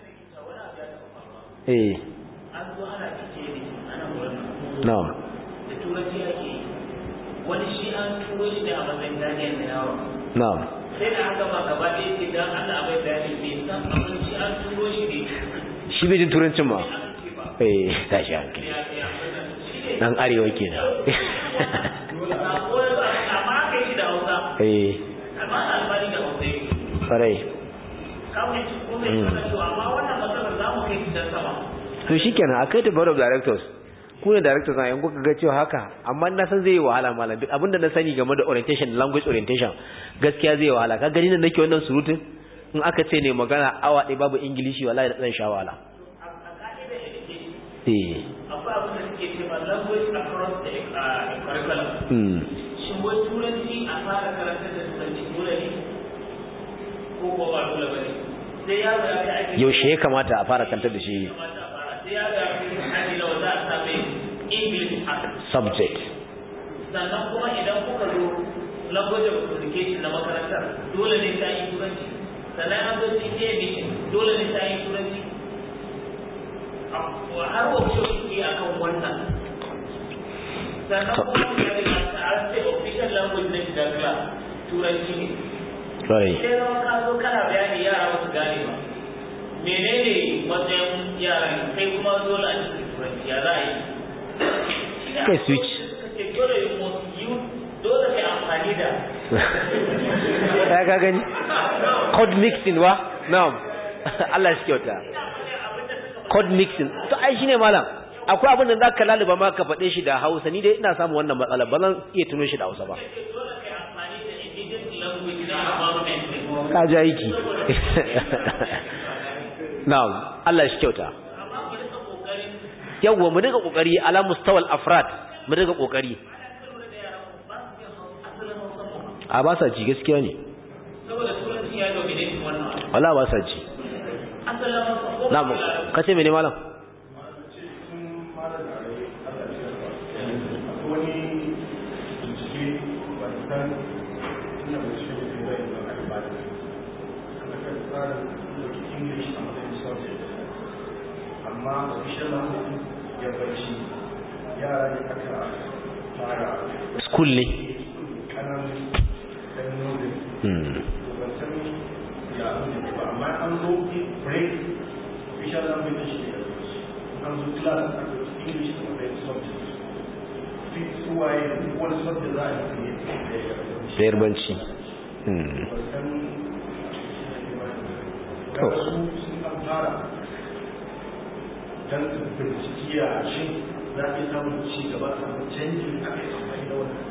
eh an zo ana cike ne ana wannan na'am da turanci ake yi. wani shi an turo shi da a matsayin ganiyar da yawon na'am sai da aka ma gaba ɗaya ce don Allah bai bayani bai san abin shi an turo shi ne shi bai jin turancin ma an ce ba eh tashi hankali ya ya shi ne dan arewa kenan sako ya zo amma aka yi shi da Hausa eh amma ana alfahari da Hausa yake farai kawai shi kuma ya kana cewa amma wannan matsalar za mu kai shi can sama to shikenan akai da board of directors ku ne directors na yanku ga cewa haka amma na san zai yi wahala malam duk abinda na sani game da orientation language orientation gaskiya zai yi wahala ka gani nan nake wannan surutun in aka ce ne magana awa ɗaya babu ingilishi wallahi da zan sha wahala a ka'idar education eh akwai abin da suke mm shin wai turanci a fara karantar da turanci dole ne ko ko ba dole ba ne sai yaro ya kai aiki yaushe ya kamata a fara kantar da shi kamata a fara sai yaro ya kai aji nawa za a sa mai english a subject sannan kuma idan kuka zo language of communication na makarantar dole ne ta yi turanci sannan an zo CTA meeting dole ne ta yi turanci A- har workshop ke akan wannan sannan kuma ya riga ta an ce official language na shiga class turanci ne right sai zama ka zo kana bayani yara ba su gane ba menene matsayin yaran kai kuma dole a cikin turanci ya za a yi Kai switch. Kace dole you must use dole kai amfani da ya ka gani code mixing wa na'am Allah shi kyauta code mixing to ai shine malam akwai abin da zaka laluba ma ka faɗe shi da Hausa ni dai ina samun wannan matsala ba zan iya tuno shi da Hausa ba dole kai amfani da indigenous language na environment ka ji aiki na'am Allah shi kyauta amma ku rika kokarin yawwa mu dinga kokari ala mustawal afrad mu dinga kokari a ba sa ji gaskiya ne saboda turanci ya dominate wannan wala ba sa ji asalin hausa ko na'am kace mene malam amma official language ya barci yara ne aka fara school ne kananun ɗan nodin hmm ban san ya abin da ba amma an zo break official language shi ne an zo class a ɗauki english da matsayin subject fit suwaye wani subject za a yi ne da ya da yarbanci hmm ban san To. daga su sun an fara don su binciki a shin za a iya samun ci gaba samun canji a kai amfani da wannan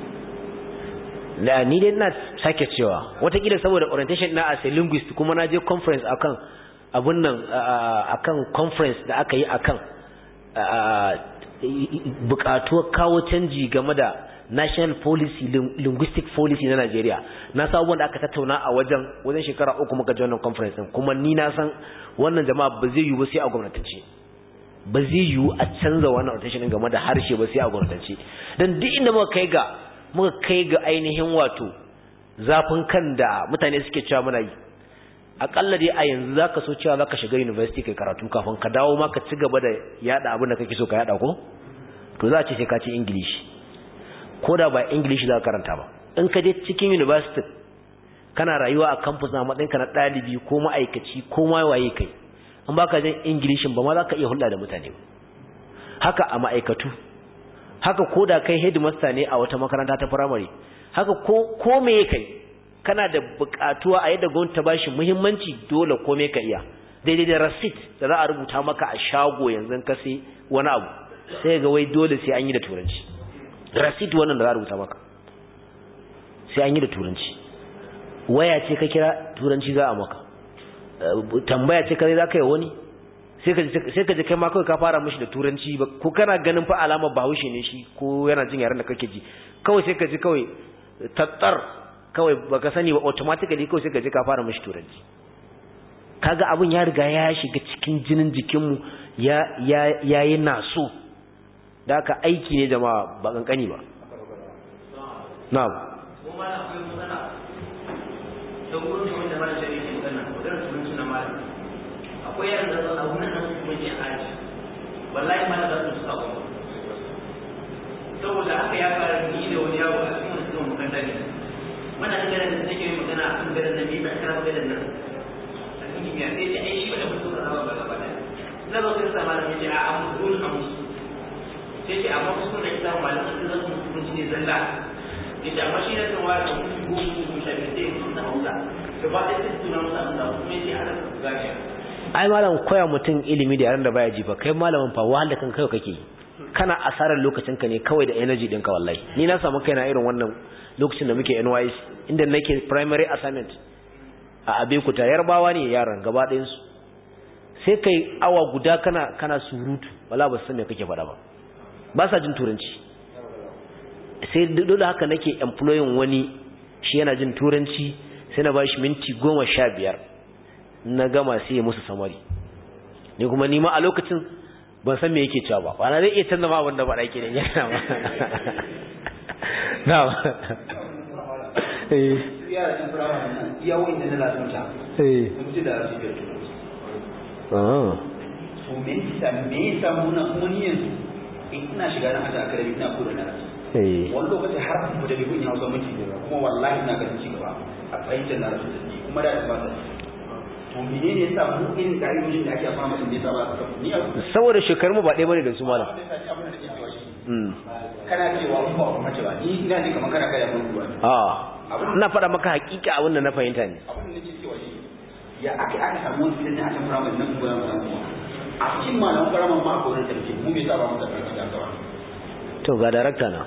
da ni dai ina sake cewa watakila saboda orientation na as a linguist kuma na je conference akan abun nan ah, akan conference da aka yi akan ah, bukatuwar kawo canji game da national policy lin- linguistic policy na Najeriya na sa abubuwan da aka tattauna a wajen wajen shekara uku muka ji wannan conference din kuma ni na san wannan jama'a ba zai yiwu ba sai a gwamnatance ba zai yiwu a canza wannan orientation din game da harshe ba sai a gwamnatance dan duk inda muka kai ga muka kai ga ainihin wato zafin kan da mutane suke cewa muna yi akalla dai a yanzu zaka so cewa zaka shiga university kai karatu kafin ka dawo ma ka ci gaba da yada abin da kake so ka yada ko to za a ce sai ka ci english ko da ba english za ka karanta ba in ka je cikin university kana rayuwa a campus na matsayinka na ɗalibi ko ma'aikaci ko ma waye kai in baka jin english ba ma za ka iya hulɗa da mutane ba haka a ma'aikatu haka ko da kai headmaster ne a wata makaranta ta primary haka ko ko me kai kana da buƙatuwa a yadda gwamnati ta bashi muhimmanci dole ko me ka iya daidai da receipt da za a rubuta maka a shago yanzu ka sai wani abu sai ga wai dole sai an yi da turanci receipt wannan da za a rubuta maka sai an yi da turanci waya ce ka kira turanci za a maka Eh, tambaya ce kai za ka yi wani sai ka ji kai ma kawai ka fara mishi da turanci ba ko kana ganin fa alamar bahaushe ne shi ko yana jin yaren da kake ji kawai sai ka ji kawai tattar kawai baka sani ba automatically kawai sai ka ji ka fara mishi turanci kaga abin ya riga ya shiga cikin jinin jikinmu ya ya yayi naso da haka aiki ne jama'a ba kankani ba na'am kuma na akwai matsala da wurin da wanda mara shari'a ke magana magana turanci na malam akwai yaran da zan abu nan su kuma yin aji wallahi ma za su suka wani saboda haka ya fara ni da wani yawo a cikin wani makaranta ne mana da ganin da take magana a kan garin da ni ba kana garin nan a cikin kimiyya sai ce ai shi ba da mutum ka ba gaba da na zo sai sa malam yace a amma dole a musu sai ce amma su ne da malam da zan mutunci ne zalla yace amma shi da kan wani mutum ko mutum shafi sai mutum na hausa gaba ɗaya sai tuna musa da kuma yace ana gashi ai malam koya mutum ilimi da yaran da baya ji ba kai malamin fa wahala kan kai kake yi kana asarar lokacin ka ne kawai da energy din ka wallahi ni na samu kaina irin wannan lokacin da muke NYS inda nake primary assignment a Abeokuta yarbawa ne yaran gaba ɗayan su sai kai awa guda kana kana surutu wala ba san me kake faɗa ba ba sa jin turanci sai dole haka nake employing wani shi yana jin turanci sai na bashi minti goma sha biyar na gama sai ya musu samari ni kuma nima a lokacin ban san me yake cewa ba ba na zai iya canza ma abin da ba ɗaki ne ya na na ba eh yara can firamare nan iya wa'in da na lasanta eh sun fi da su biyar turanci ah to me yasa me yasa muna kuma ni yanzu in ina shiga na hada akademi ina koda na rasu eh wani lokaci har ku da bibin hausa minti da kuma wallahi ina ganin ci gaba a fahimtar na rasu da ni kuma da ba sa to menene yasa mu irin ƙa'idojin da ake fama da yasa ba su ni a saboda shekarun mu ba ɗaya bane da su malam mm kana cewa mun ba kuma cewa ni ina ne kamar kana kai mun ruwa ah ina faɗa maka hakika abin da na fahimta ne abin da nake cewa shi ya aka aka samu wani fitan da aka firamare nan goyon mu a cikin malaman firamare ma akwai wani tarki mu bai saba mu da tarki da kawai to ga darakta na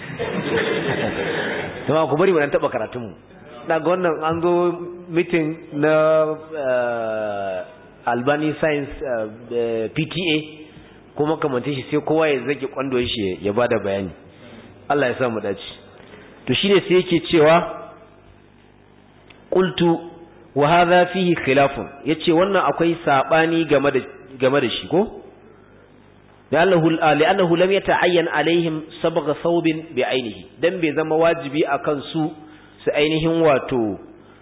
kuma ku bari mu dan taba karatun mu na ga wannan an zo meeting na eh, Albani Science eh, eh, PTA kuma kamar shi sai kowa ya zage kwando shi ya bada bayani Allah ya sa mu dace to shine sai yake cewa qultu wa hadha fihi khilafun yace wannan akwai sabani game da game da shi ko لأنه لأنه لم يتعين عليهم صبغ ثوب بعينه dan bai zama wajibi akan su su ainihin wato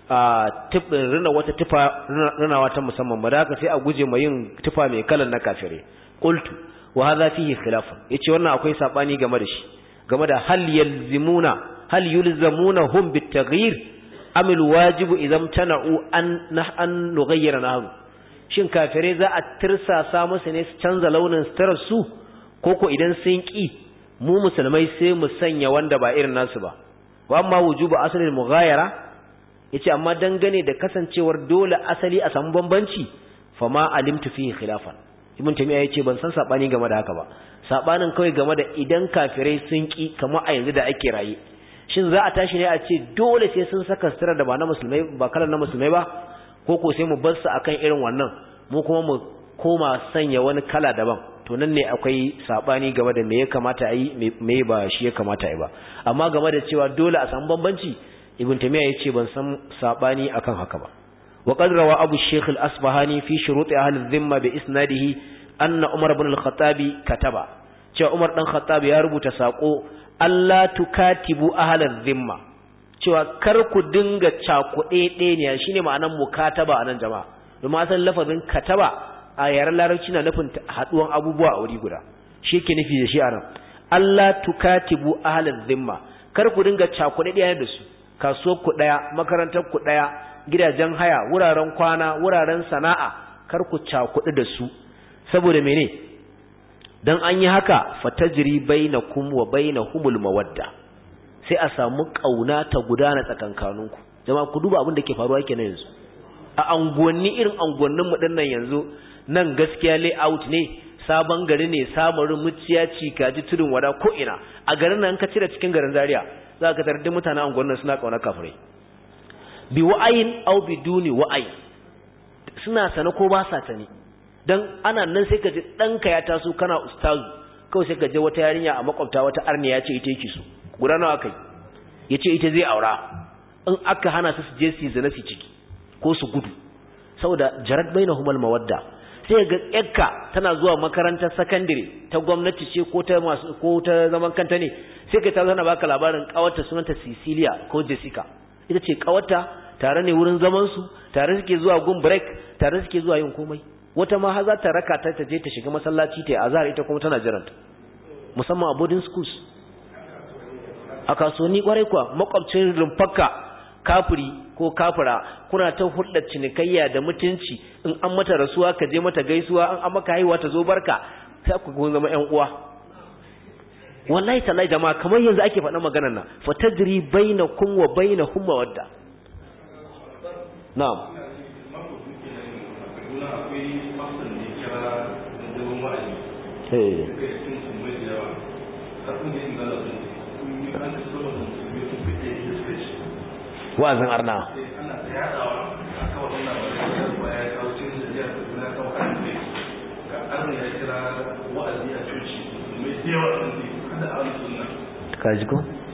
rina wata tufa rina wata musamman ba da haka sai a guje ma yin tufa mai kalan na kafire qultu wa hadha fihi khilaf yace wannan akwai sabani game da shi game da hal yalzimuna hal yulzamuna hum bitaghyir am alwajibu idan tana'u an an nughayyira nahu shin kafirai za a tirsasa musu ne su canza launin sitarar su koko idan sun ki mu musulmai sai mu sanya wanda ba irin nasu ba wa amma wujubu asalin mughayara yace amma dangane da kasancewar dole asali a samu bambanci fama alimtu fihi khilafan ibn tamiya yace ban san sabani game da haka ba sabanin kawai game da idan kafirai sun ki kamar a yanzu da ake raye shin za a tashi ne a ce dole sai sun saka sitara da ba na musulmai ba kalan na musulmai ba ko ko sai mu bar su akan irin wannan mu kuma mu koma sanya wani kala daban to nan ne akwai sabani game da me ya kamata a yi me ba shi ya kamata a yi ba amma game da cewa dole a samu bambanci ibn tamiya yace ban san sabani akan haka ba wa qad rawa abu shaykh al-asbahani fi shurut ahli dhimma bi isnadihi anna umar ibn al-khattab kataba cewa umar dan khattab ya rubuta sako Allah tukatibu ahli dhimma cewa kar ku dinga cakuɗe ɗaya shine ma'anar mukataba anan jama'a domin asalin lafazin kataba a yaren larabci na nufin haɗuwan abubuwa a wuri guda shi ke nufi da shi a nan Allah tukatibu ahlal zimma kar ku dinga cakuɗe ɗaya da su kasuwar ku ɗaya makarantar ku ɗaya gidajen haya wuraren kwana wuraren sana'a kar ku cakuɗe da su saboda mene dan an yi haka fatajri bainakum wa bainahumul mawadda sai a samu kauna ta gudana tsakankaninku jama'a ku duba abin da ke faruwa kenan yanzu a anguwanni irin anguwannin mu dinnan yanzu nan gaskiya layout ne sabon gari ne samarin muciya cikaji tudun wada ko ina a garin nan ka cire cikin garin Zaria za ka tarar da mutanen anguwannin suna kauna kafirai bi wa'ayin aw biduni wa'ayi suna sana ko ba sa sani dan ana nan sai ka ji danka ya taso kana ustazu kawai sai ka je wata yarinya a makwabta wata arniya ce ita yake so guda nawa kai yace ita zai aura in aka hana su su je su zina su ciki ko su gudu saboda jarat bainahumul mawadda sai ga yakka tana zuwa makarantar sakandare ta gwamnati ce ko ta masu ko ta zaman kanta ne sai ka ta zana baka labarin kawarta sunanta Cecilia ko Jessica ita ce kawarta tare ne wurin zaman su tare suke zuwa gun break tare suke zuwa yin komai wata ma har za ta raka ta ta je ta shiga masallaci ta azhar ita kuma tana jiranta musamman a boarding schools a kasuwanni kwarai kuwa makwabcin rumfakka kafiri ko kafira kuna ta hulɗar cinikayya da mutunci in an mata rasuwa ka je mata gaisuwa an an maka haihuwa ta zo barka sai ku gun zama ƴan uwa wallahi tallahi jama'a kamar yanzu ake faɗa maganar nan fa tadri bainakum wa bainahum mawadda na'am eh wa'azin arna kaji ko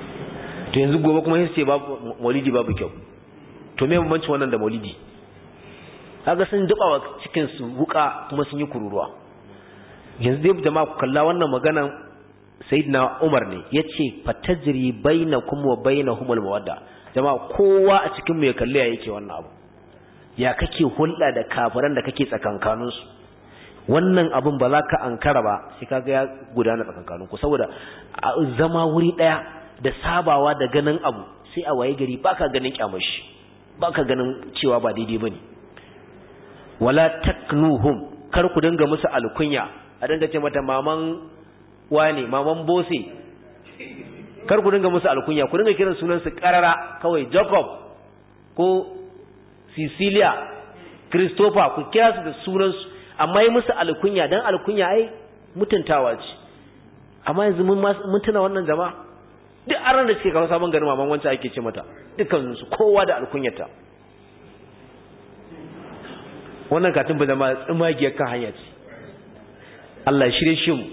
to yanzu gobe kuma sai babu maulidi babu kyau to me bambancin wannan da maulidi kaga sun dubawa cikin su wuka kuma sun yi kururuwa yanzu dai jama'a ku kalla wannan maganan sayyidina Umar ne yace fatajri bainakum wa bainahumul mawadda jama'a kowa a cikin mu ya kalle ya yake wannan abu ya kake hulɗa da kafiran da kake tsakankanin su wannan abun ba za ka ankara ba sai kaga ya gudana tsakankanin ku saboda zama wuri daya da sabawa da ganin abu sai a waye gari baka ganin kyamashi baka ganin cewa ba daidai bane wala taknuhum kar ku dinga musu alkunya a dinga ce mata maman wane maman bose kar ku dinga musu alkunya ku dinga kiran sunan su karara kawai jacob ko cecilia christopher ku kira su da sunan su amma yi musu alkunya dan alkunya ai mutuntawa ce amma yanzu mun mun tuna wannan jama'a duk aran da suke kawo sabon garin maman wancan ake ce mata dukkan su kowa da alkunyata wannan katin ba zama tsimagiyar kan hanya ce Allah shirye shi mu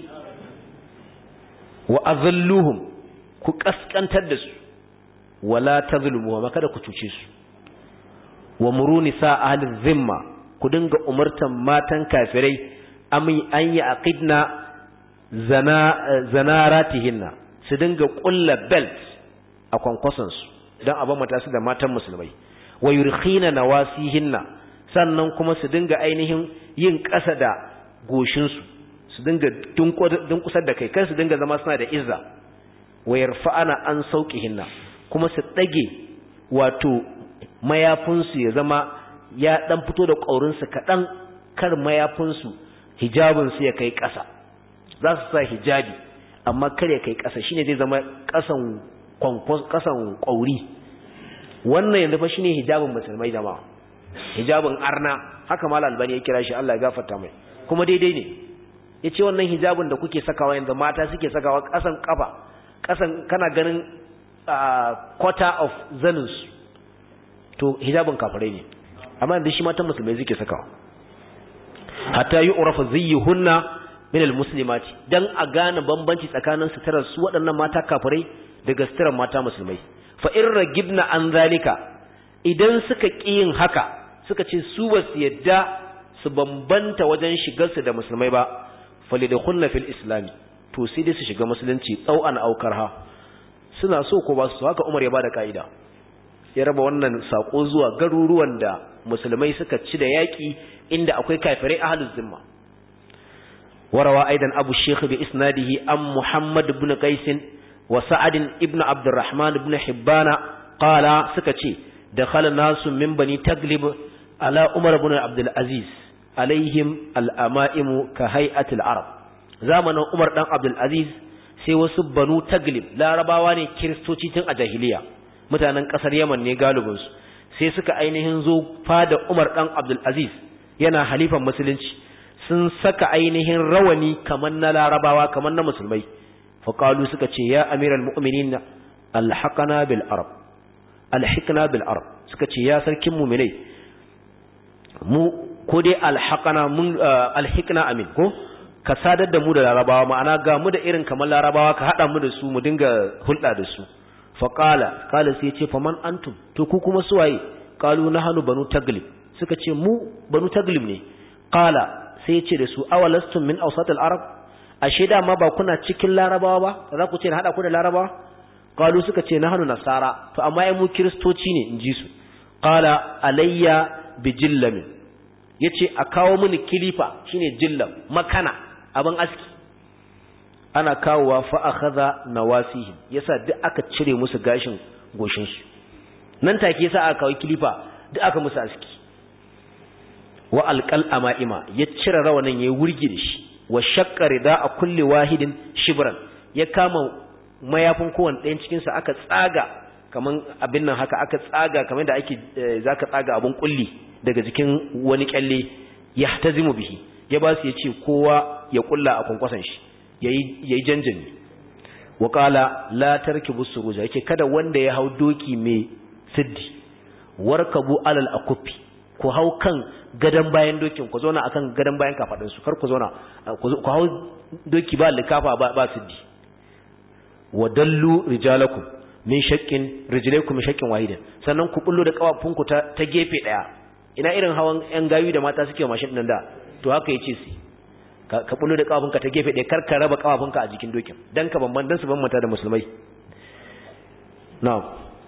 wa azalluhum ku kaskantar da su wala tazlumu wa kada ku cuce su wa muruni sa ahli zimma ku dinga umartan matan kafirai ami an yi aqidna zana zanaratihinna su dinga kulla belt a kwankwason su dan aban mata su da matan musulmai wa yurkhina nawasihinna sannan kuma su dinga ainihin yin ƙasa da goshinsu su dinga dunkusar da kai kan su dinga zama suna da izza wa yarfa'ana an hinna kuma su ɗage wato mayafinsu ya zama ya ɗan fito da ƙaurinsu kaɗan kar mayafinsu hijabinsu ya kai ƙasa za su sa hijabi amma kar ya kai ƙasa shine zai zama ƙasan ƙasan ƙauri wannan yanzu fa shine hijabin musulmai jama'a hijabin arna haka mal albani ya kira shi Allah ya gafarta mai kuma daidai ne yace wannan hijabin da kuke sakawa yanzu mata suke sakawa kasan kafa kasan kana ganin quarter of zanus to hijabin kafirai ne amma yanzu shi matan musulmai suke sakawa hatta yu'rafa ziyyuhunna min almuslimati dan a gane bambanci tsakanin suturar su waɗannan mata kafirai daga suturar mata musulmai fa in ragibna an zalika idan suka ƙi yin haka suka ce su ba su yadda su bambanta wajen shigarsu da musulmai ba falidkhulna fil islami to sai dai su shiga musulunci tsau'an aukar ha suna so ko ba su haka Umar ya bada kaida ya raba wannan sako zuwa garuruwan da musulmai suka ci da yaki inda akwai kafirai ahluz zimma warawa aidan abu shaykh bi isnadihi am muhammad ibn qais wa sa'ad ibn abdurrahman ibn hibbana qala suka ce dakhala nasu min bani taglib ala umar ibn abdul aziz alaihim al'ama'imu ka hay'atul arab zamanin umar dan abdul aziz sai wasu banu taglib larabawa ne kiristoci tun a jahiliya mutanen kasar yaman ne galibinsu sai suka ainihin zo fada umar dan abdul aziz yana halifan musulunci sun saka ainihin rawani kamar na larabawa kamar na musulmai faƙalu suka ce ya amiral mu'minin alhaqana bil arab alhikna bil arab suka ce ya sarkin mu'minai mu ko dai alhaqana mun alhikna amin ko ka sadar da mu da larabawa ma'ana ga mu da irin kamar larabawa ka hada mu da su mu dinga hulɗa da su fa qala qala sai ce faman antum to ku kuma suwaye qalu nahnu banu taglib suka ce mu banu taglib ne qala sai ce da su awalastum min awsat al-arab ashe da ma ba kuna cikin larabawa ba za ku ce na hada ku da larabawa qalu suka ce nahnu nasara to amma ai mu kristoci ne in ji su qala alayya bi jillamin yace a kawo mini kilifa shine jillam makana abin aski ana kawowa fa akhadha nawasihim yasa duk aka cire musu gashin goshin su nan take yasa aka kawo kilifa duk aka musu aski wa alqal amaima ya cire rawanin yayi wurgi da shi wa shaqqa rida a kulli wahidin shibran ya kama mayafin kowanne ɗayan cikin sa aka tsaga kaman abin nan haka aka tsaga kamar da ake zaka tsaga abun kulli daga jikin wani kyalle yahtazimu bihi ya ba su yace kowa ya kulla a kwankwasan shi yayi yayi janjani wa qala la tarkibu suruja yake kada wanda ya hau doki mai siddi warkabu alal akufi ku hau kan gadan bayan dokin ku zauna akan gadan bayan kafadin su kar ku zauna ku hau doki ba likafa ba ba siddi wa dallu rijalakum min shaqqin rijlaykum min shaqqin wahidin sannan ku bullo da kafafunku ta, ta gefe daya ina irin hawan yan gayu da mata suke mashin nan da to haka yace su ka, ka bullo da kafafunka ta gefe daya kar ka raba kafafunka a jikin dokin dan ka bamban dan su bambanta da musulmai na'am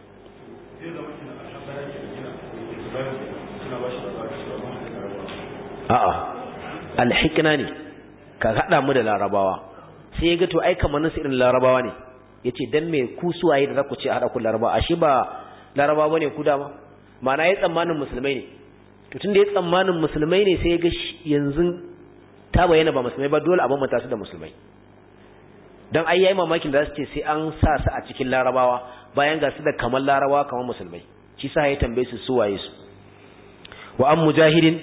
a'a alhikna ne ka hada mu da larabawa sai ya ga to ai kamar nasu irin larabawa ne yace dan me ku suwaye da zaku ce hada ku larabawa ashe ba larabawa bane ku dama ma'ana ya tsammanin musulmai ne to tunda ya tsammanin musulmai ne sai ya ga yanzu ta bayyana ba musulmai ba dole a bambanta su da musulmai dan ai yayi mamakin da su ce sai an sa su a cikin larabawa bayan ga su da kamar larabawa kamar musulmai shi sa ya tambaye su suwaye su wa an mujahidin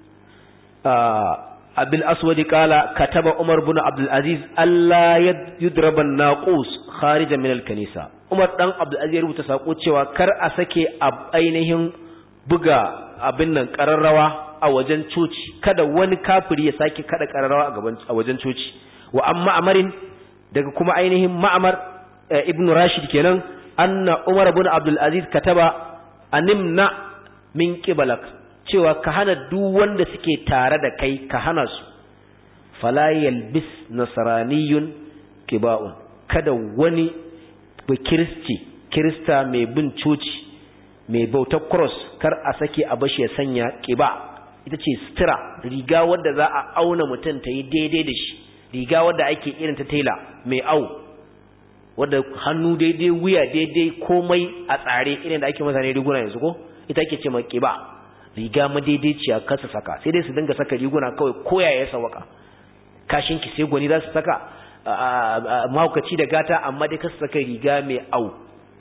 abil aswadi kala kataba umar bin abdul aziz Allah yudraba naqus kharijan min al kanisa umar dan abdul aziz ya rubuta sako cewa kar a sake ainihin buga abin nan kararrawa a wajen coci kada wani kafiri ya sake kada kararrawa a gaban a wajen coci wa amma amarin daga kuma ainihin ma'amar ibn rashid kenan anna umar bin abdul aziz kataba animna min qibalak cewa ka hana duk wanda suke tare da kai ka hana su fala yalbis nasraniyun kiba'un kada wani ba kiristi kirista mai bin coci mai bautar cross kar a sake a bashi ya sanya kiba ita ce sutura riga wadda za a auna mutum ta yi daidai da shi riga wadda ake irin ta tela mai au wadda hannu daidai wuya daidai komai a tsare irin da ake masa ne riguna yanzu ko ita ake ce mai kiba riga madaidaiciya kasa saka sai dai su dinga saka riguna kawai koya ya sawaka kashin ki sai gwani za su saka mahaukaci da gata amma dai kasa saka riga mai au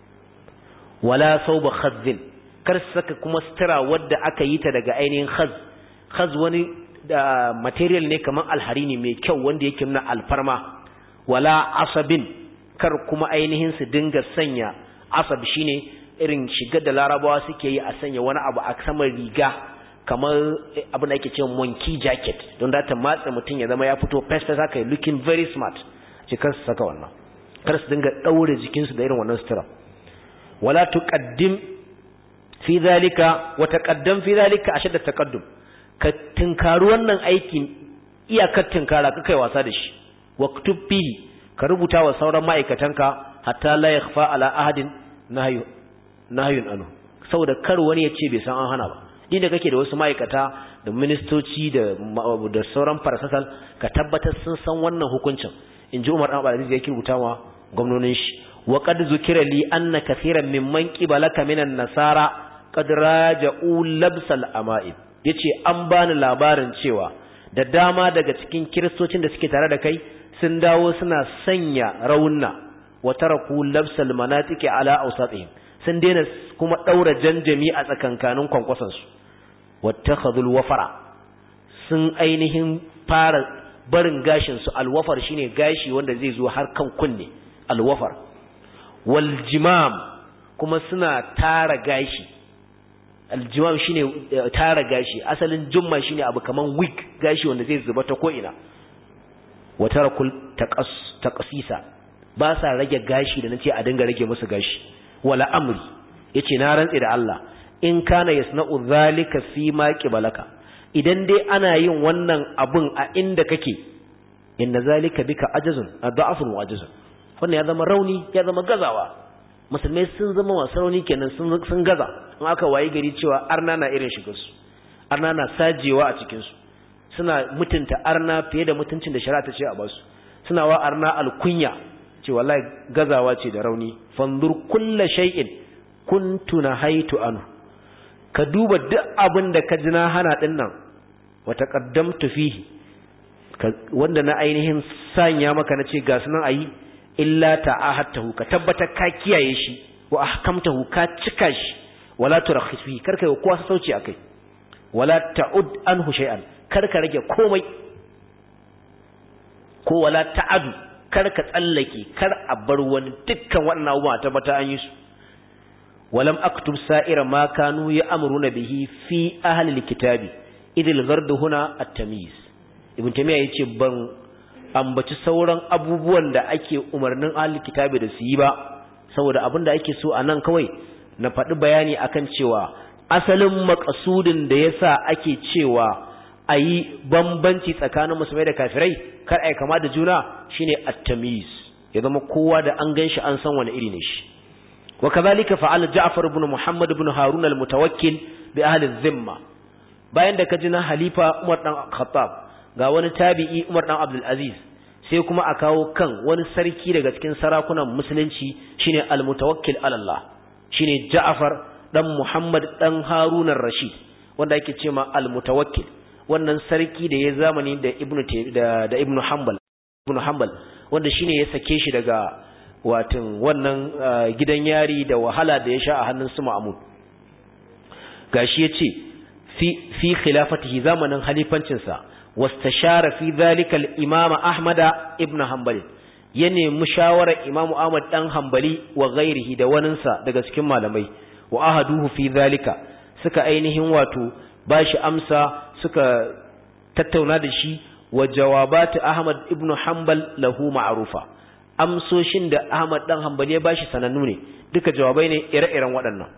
wala sauba khazin kar su saka kuma sutura wadda aka yi ta daga ainihin khaz khaz wani da material ne kamar alharini mai kyau wanda yake nuna alfarma wala asabin kar kuma ainihin su dinga sanya asab shine irin shigar da larabawa suke yi a sanya wani abu a saman riga kamar abin da ake cewa monkey jacket don da ta matsa mutum ya zama ya fito festa haka looking very smart ce kar su saka wannan kar su dinga daure jikinsu da irin wannan sutura wala tuqaddim fi zalika wa taqaddam fi zalika ashadda taqaddum ka tinkaru wannan aikin iyakar tinkara ka kai wasa da shi waktub fihi ka rubuta wa sauran ma'aikatanka hatta la yakhfa ala ahadin nahyu nahyun anu saboda kar wani ya ce bai san an hana ba din da kake da wasu ma'aikata da ministoci da da sauran farasasal ka tabbatar sun san wannan hukuncin in ji Umar Abdul Aziz yake rubuta wa gwamnonin shi wa qad zukira li anna kathiran mimman qibalaka minan nasara qad raja'u labsal ama'ib yace an bani labarin cewa da dama daga cikin kiristocin da suke tare da kai sun dawo suna sanya raunna wa taraku labsal manatiki ala awsatihim sun daina kuma daura janjami a tsakankanin kwankwasan su wattakhadhul wafara sun ainihin fara barin gashin su alwafar shine gashi wanda zai zo har kan kunne alwafar wal jimam kuma suna tara gashi aljimam shine tara gashi asalin jumma shine abu kaman wig gashi wanda zai zuba ta ko ina wa tarakul taqsisa ba sa rage gashi da nace a dinga rage musu gashi wala amri yace na rantsi da Allah in kana yasna'u zalika fi ma qibalaka idan dai ana yin wannan abun a inda kake inna zalika bika ajazun adhafun wa ajazun wannan ya zama rauni ya zama gazawa musulmai sun zama masu rauni kenan sun sun gaza in aka wayi gari cewa arna na irin shigar su arna na sajewa a cikin su suna mutunta arna fiye da mutuncin da shari'a ta ce a basu suna wa arna alkunya ce wallahi gazawa ce da rauni fanzur kulla shay'in kuntu nahaitu anhu ka duba duk abin da ka ji na hana din nan wa taqaddamtu fihi wanda na ainihin sanya maka na ce ga sunan ayi illa ta'ahatahu ka tabbatar ka kiyaye shi wa ahkamtahu ka cika shi wala turakhis fihi karka yi kowa sauci akai wala ta'ud anhu shay'an karka rage komai ko wala ta'adu karka tsallake kar a bar wani dukkan waɗannan abubuwa tabbata an yi su ولم أكتب سائر ما كانوا يأمرون به في أهل الكتاب إذ الغرد هنا التمييز ابن تيمية yace ban ambaci sauran abubuwan da ake umarnin ahlul kitabi da su yi ba saboda abin da ake so a nan kawai na faɗi bayani akan cewa asalin makasudin da yasa ake cewa a yi bambanci tsakanin musulmai da kafirai kar a kama da juna shine at-tamyiz ya zama kowa da an ganshi an san wani iri ne shi wa kadhalika fa'ala Ja'far ibn Muhammad ibn Harun al-Mutawakkil bi ahli dhimma bayan da kaji na halifa Umar dan Khattab ga wani tabi'i Umar dan Abdul Aziz sai kuma a kawo kan wani sarki daga cikin sarakunan musulunci shine al-Mutawakkil ala Allah shine Ja'far dan Muhammad dan Harun ar-Rashid wanda yake cewa al-Mutawakkil wannan sarki da ya zamani da Ibn da, da Ibn Hanbal Ibn Hanbal wanda shine ya sake shi daga watan wannan gidan yari da wahala da ya sha a hannun su Ma'mun gashi yace fi fi khilafatihi zamanin halifancin sa wastashara fi dhalika al-imam Ahmad ibn Hanbal ya nemi shawarar Imam Ahmad dan Hanbali wa ghairihi da waninsa daga cikin malamai wa ahaduhu fi dhalika suka ainihin wato bashi amsa suka tattauna da shi wa jawabatu Ahmad ibn Hanbal lahu ma'rufa amsoshin da Ahmad dan Hanbali ya bashi sanannu ne duka jawabai ne ire-iren waɗannan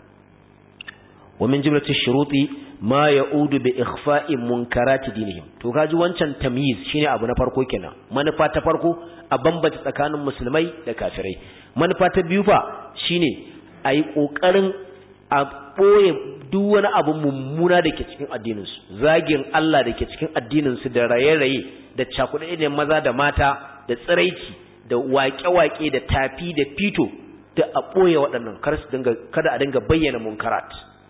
wa min jumlati shuruti ma ya'udu bi ikhfa'i munkarati dinihim to kaji wancan tamyiz shine abu na farko kenan manufa ta farko a bambanta tsakanin musulmai da kafirai manufa ta biyu fa shine ayi kokarin a boye duk wani abu mummuna da ke cikin addininsu zagin Allah da ke cikin addininsu da raye-raye da cakuɗe ne maza da mata da tsiraici da waƙe-waƙe da tafi da fito da a ɓoye waɗannan kar su dinga kada a dinga bayyana munkarat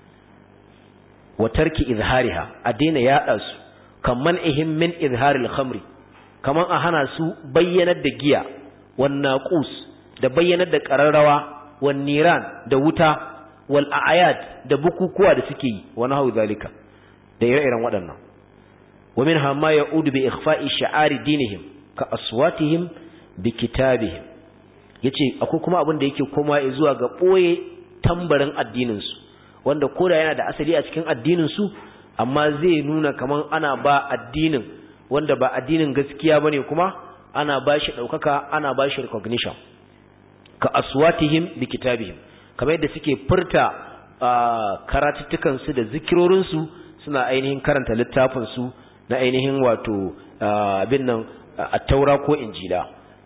wa tarki izhariha a daina yaɗa su kaman ihim min izharil khamri kaman a hana su bayyanar da giya wan naqus da bayyanar da qararrawa wan niran da wuta wal a'yad da bukukuwa da suke yi wa nahu zalika da ire-iren waɗannan wa minha ma ya'udu bi ikhfa'i sha'ari dinihim ka aswatihim bi kitabihim yace akwai kuma abin da yake koma zuwa ga boye tambarin addinin su wanda koda yana da asali a cikin addinin su amma zai nuna kaman ana ba addinin wanda ba addinin gaskiya bane kuma ana ba shi daukaka ana ba shi recognition ka aswatihim bi kitabihim kamar yadda suke furta karatuttukan su da zikirorin su suna ainihin karanta littafin su na ainihin wato abin nan at-taura ko injila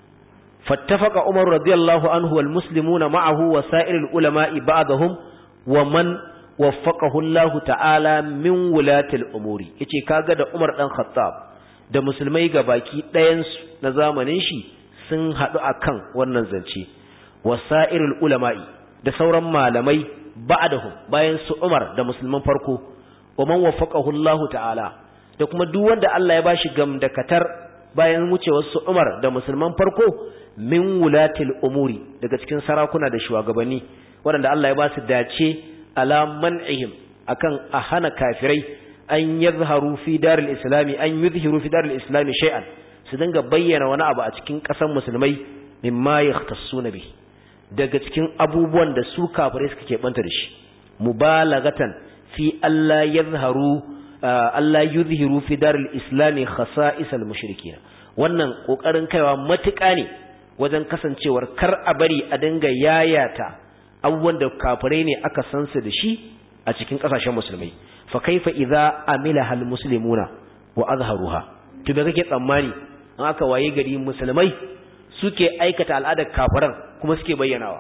فاتفق عمر رضي الله عنه والمسلمون معه وسائر العلماء بعضهم ومن وفقه الله تعالى من ولاة الأمور yace kaga da Umar dan Khattab da musulmai gabaki ɗayan su na zamanin shi sun haɗu akan wannan zance wasairul ulama'i da sauran malamai ba'dahum bayan su Umar da musulman farko wa man waffaqahu Allah ta'ala da kuma duk wanda Allah ya bashi gamdakatar bayan wucewar su Umar da musulman farko min wulatil umuri daga cikin sarakuna da shugabanni waɗanda Allah ya ba su dace ala man'ihim akan a hana kafirai an yadhharu fi daril islami an yuzhiru fi daril islami shay'an su dinga bayyana wani abu a cikin ƙasar musulmai mimma yahtassuna bi daga cikin abubuwan da su kafirai suka ke banta da shi mubalagatan fi Allah yadhharu Allah yuzhiru fi daril islami khasa'isal mushrikin wannan kokarin kaiwa matuƙa ne wajen kasancewar kar a bari a dinga yayata abubuwan da kafirai ne aka san su da shi a cikin kasashen musulmai fa kaifa idza amila hal muslimuna wa azharuha to me kake tsammani an aka waye gari musulmai suke aikata al'adar kafiran kuma suke bayyanawa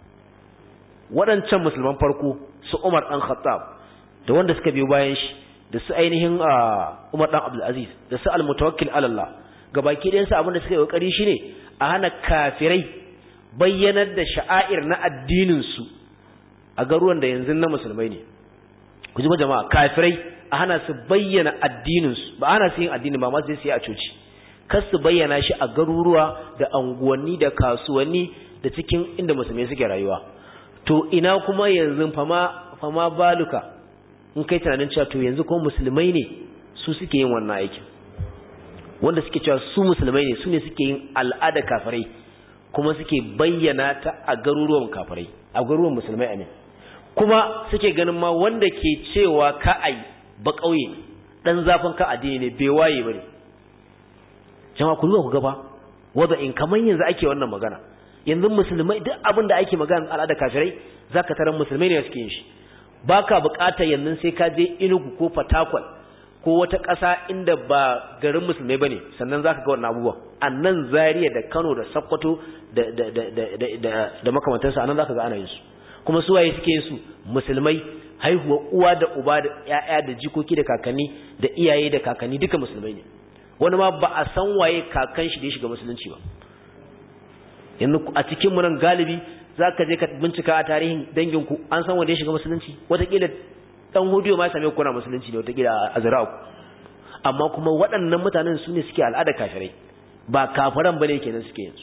waɗancan musulman farko su Umar dan Khattab da wanda suka biyo bayan shi da su ainihin Umar dan Abdul Aziz da su al-mutawakkil ala Allah gabaki ɗayan su abin da suka yi kokari shine a hana kafirai bayyanar da sha'air na addininsu a garuwan da yanzu na musulmai ne ku ji jama'a kafirai a hana su bayyana addininsu ba hana su yin addini ba masu sai a coci kar su bayyana shi a garuruwa da anguwanni da kasuwanni da cikin inda musulmai suke rayuwa to ina kuma yanzu fama fama baluka in kai tunanin cewa to yanzu kuma musulmai ne su suke yin wannan aikin wanda suke cewa su musulmai ne su ne suke yin al'ada kafirai kuma suke bayyana ta a garuruwan kafirai a garuruwan musulmai amin kuma suke ganin ma wanda ke cewa ka ai ba kauye dan zafin ka addini ne bai waye bane jama'a ku duba ku gaba wanda in kaman yanzu ake wannan magana yanzu musulmai duk abin da ake magana al'ada kafirai zaka tarar musulmai ne suke yin shi baka buƙatar yanzu sai ka je Enugu ko Fatakwal ko wata ƙasa inda ba garin musulmai bane sannan zaka ga wannan abubuwa annan Zaria da Kano da Sokoto da da da da da, da makamantansu anan zaka ga ana yin su kuma su waye suke yin su musulmai haihuwa uwa da uba da ƴaƴa da jikoki da kakanni da iyaye da kakanni duka musulmai ne wani ma ba a san waye kakan shi da ya shiga musulunci ba yanzu a cikin mu nan galibi zaka je ka bincika a tarihin dangin ku an san wanda ya shiga musulunci wataƙila dan hudiyo ma ya same ku na musulunci ne wataƙila a zira'u amma kuma waɗannan mutanen su ne suke al'ada kafirai ba kafiran bane kenan suke yin su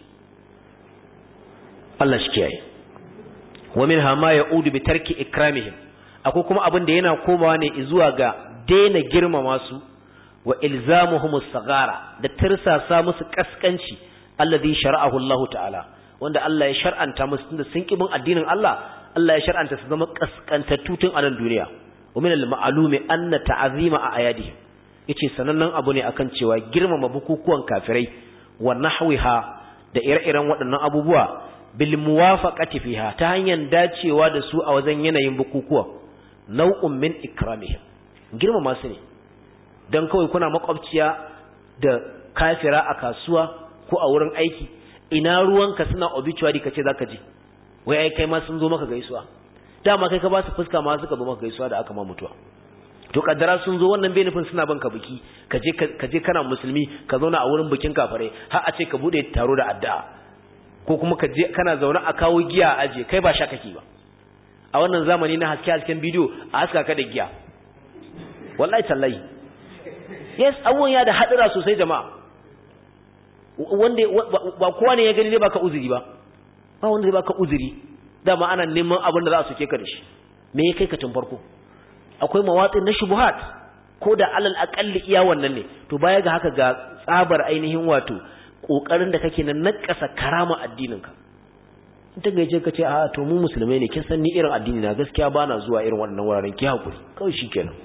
Allah shi kiyaye wa minha ma ya'udu bi tarki ikramihim akwai kuma abin da yana komawa ne zuwa ga daina girmama su wa ilzamuhum as-sagara da tirsasa musu kaskanci alladhi shar'ahu Allah ta'ala wanda Allah ya shar'anta musu tunda sun kibin addinin Allah Allah ya shar'anta su zama kaskantattu tun a nan duniya wa min al-ma'lumi anna ta'zima a ayadihim yace sanannen abu ne akan cewa girmama bukukuwan kafirai wa nahwiha da ire-iren waɗannan abubuwa bil muwafaqati fiha ta hanyar dacewa da su a wajen yanayin bukukuwa nau'un min ikramihim girmama su ne dan kawai kuna makwabciya da kafira a kasuwa ko a wurin aiki ina ruwanka suna obituary kace zaka je wai ai kai ma sun zo maka gaisuwa dama kai ka ba su fuska ma suka zo maka gaisuwa da aka ma mutuwa to kaddara sun zo wannan benefin suna banka biki kaje kaje kana musulmi ka zauna a wurin bikin kafare har a ce ka bude taro da addu'a ko kuma ka je kana zaune a kawo giya a aje kai ba sha kake ba a wannan zamani na haske hasken bidiyo a haska ka da giya wallahi tallahi yes abubuwan ya da hadira sosai jama'a wanda ba kowa ne ya gani zai baka uzuri ba ba wanda zai baka uzuri dama ana neman abin da za su ke ka da shi me ya kai ka tun farko akwai mawatsin na shubuhat ko da alal akalli iya wannan ne to baya ga haka ga tsabar ainihin wato kokarin da kake na nakasa karama addininka in ta gaje ka ce a to mu musulmai ne kin san ni irin addini na gaskiya bana zuwa irin wannan wuraren ki hakuri kawai shikenan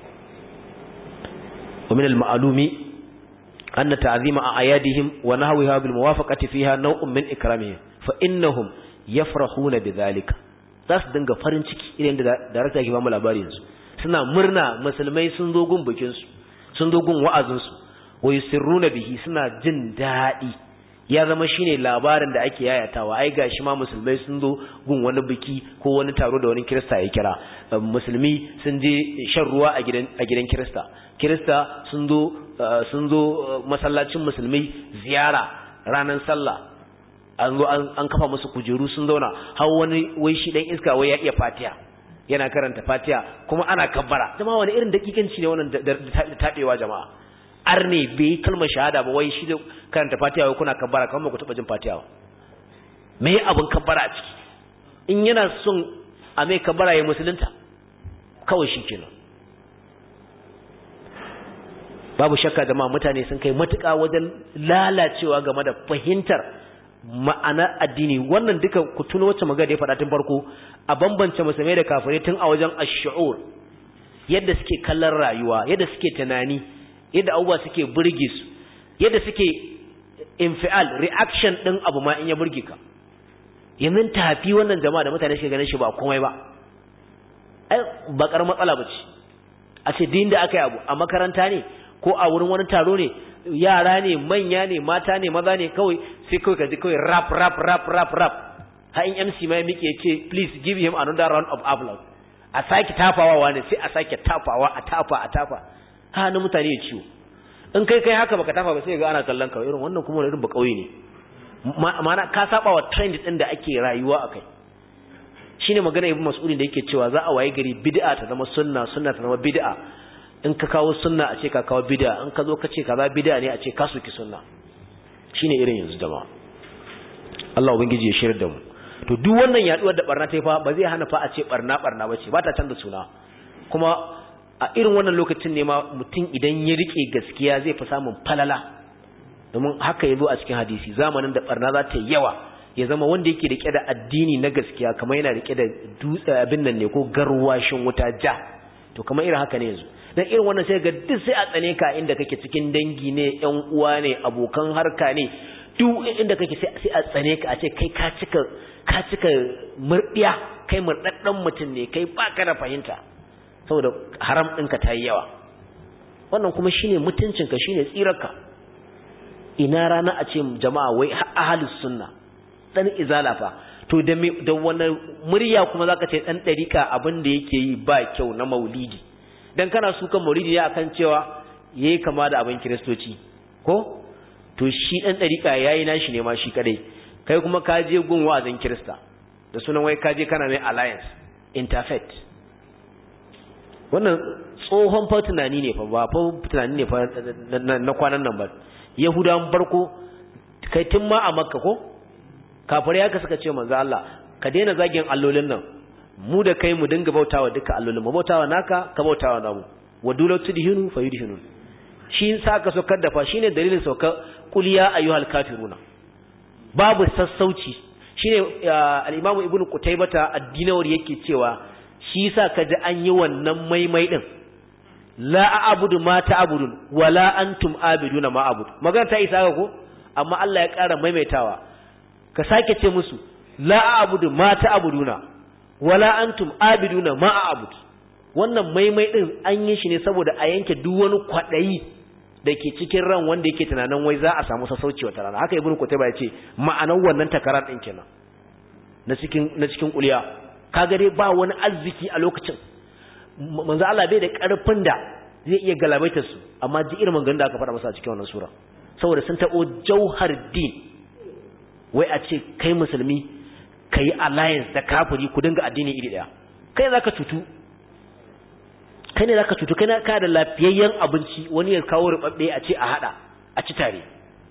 wa min al-ma'lumi anna ta'zima ayadihim wa nahwiha bil muwafaqati fiha naw'un min ikramihim fa innahum yafrahuna bidhalika za su dinga farin ciki irin da darakta ke ba mu labari yanzu suna murna musulmai sun zo gun bikin su sun zo gun wa'azin su wa yusirruna bihi suna jin daɗi ya zama shine labarin da ake yayatawa ai gashi ma musulmai sun zo gun wani biki ko wani taro da wani kirista ya kira musulmi sun je shan ruwa a gidan a gidan kirista kirista sun zo sun zo masallacin musulmai ziyara ranar sallah an zo an kafa musu kujeru sun zauna har wani wai shi dan iska wai ya iya fatiha yana karanta fatiha kuma ana kabbara jama'a wani irin dakikanci ne wannan da tabewa jama'a arne bai kalmar shahada ba wai shi da karanta fatiha wai kuna kabbara kamar ba ku taba jin fatiha ba me abin kabbara a ciki in yana son a mai kabbara ya musulunta kawai shi kenan babu shakka jama'a mutane sun kai matuƙa wajen lalacewa game da fahimtar ma'anar addini wannan duka ku tuno wacce magana da ya faɗa tun farko a bambance musulmai da kafirai tun a wajen ash-shu'ur yadda suke kallon rayuwa yadda suke tunani yadda abubuwa suke burge su yadda suke infial reaction din abu ma in ya burge ka yanzu tafi wannan jama'a da mutane suke ganin shi ba komai ba ai ba kar matsala bace a ce din da aka yi abu a makaranta ne ko a wurin wani taro ne yara ne manya ne mata ne maza ne kawai sai kawai ka ji kawai rap rap rap rap rap ha in MC ma ya miƙe ya ce please give him another round of applause a sake tafawa wani sai a sake tafawa a tafa a tafa ha na mutane ya ciwo in kai kai haka baka tafa ba sai ga ana kallon ka irin wannan kuma irin ba kauye ne ma'ana ka saba wa trend din da ake rayuwa akai shine magana ibn mas'udin da yake cewa za a waye gari bid'a ta zama sunna sunna ta zama bid'a in ka kawo sunna a ce ka kawo bid'a in ka zo ka ce kaza bid'a ne a ce ka soki sunna shine irin yanzu jama'a Allah ubangiji ya shirya da mu to duk wannan yaduwar da barna ta yi fa ba zai hana fa a ce barna barna bace ba ta canza suna kuma a irin wannan lokacin ne ma mutum idan ya rike gaskiya zai fi samun falala domin haka yazo a cikin hadisi zamanin da barna za ta yi yawa ya zama wanda yake rike da addini na gaskiya kamar yana rike da dutse abin nan ne ko garwashin wuta ja to kamar irin haka ne yanzu dan irin wannan sai ga duk sai a tsane ka inda kake cikin dangi ne ƴan uwa ne abokan harka ne duk inda kake sai a tsane ka a ce kai ka cika ka cika murdiya kai murdaddan mutum ne kai baka da fahimta saboda haram ɗinka ta yi yawa wannan kuma shine mutuncinka shine tsirarka ina rana a ce jama'a wai ahalus sunna dan izala fa to da me da wani murya kuma zaka ce dan dariƙa abin da yake yi ba kyau na maulidi dan kana su kan maulidi ya akan cewa yayi kama da abin kiristoci ko to shi dan dariƙa yayi nashi ne ma shi kadai kai kuma ka je gun wa'azin kirista da sunan wai ka je kana mai alliance interfaith wannan tsohon fa tunani ne fa ba fa tunani ne fa na kwanan nan ba yahudawan farko kai tun ma a makka ko kafirai haka suka ce manzo Allah ka daina zagin allolin nan mu da kai mu dinga bautawa duka allolin mu bautawa naka ka bautawa namu wa dulatu dihinu fa yudhinu shi sa ka saukar da fa shine dalilin sauka qul ya ayyuhal kafiruna babu sassauci shine al-imam ibnu qutaybata ad-dinawar yake cewa shi yasa kaji an yi wannan maimai din la a'budu ma ta'budun wala antum abiduna ma a'budu magana ta isa ga ko amma Allah ya ƙara maimaitawa ka sake ce musu la a'budu ma ta'buduna wala antum abiduna ma a'budu wannan maimai din an yi shi ne saboda a yanke duk wani kwadayi da ke cikin ran wanda yake tunanin wai za a samu sassauci wata rana haka ibnu kutayba ya ce ma'anar wannan takarar din kenan na cikin na cikin kuliya kaga dai ba wani arziki a lokacin manzo Allah bai da karfin da zai iya galabaitar su amma ji irin maganganun da aka faɗa masa a cikin wannan sura saboda sun taɓo jauhar din wai a ce kai musulmi ka yi alliance da kafiri ku dinga addini iri ɗaya kai za ka cutu kai ne za ka cutu kai na ka da lafiyayyen abinci wani ya kawo rubabbe a ce a haɗa a ci tare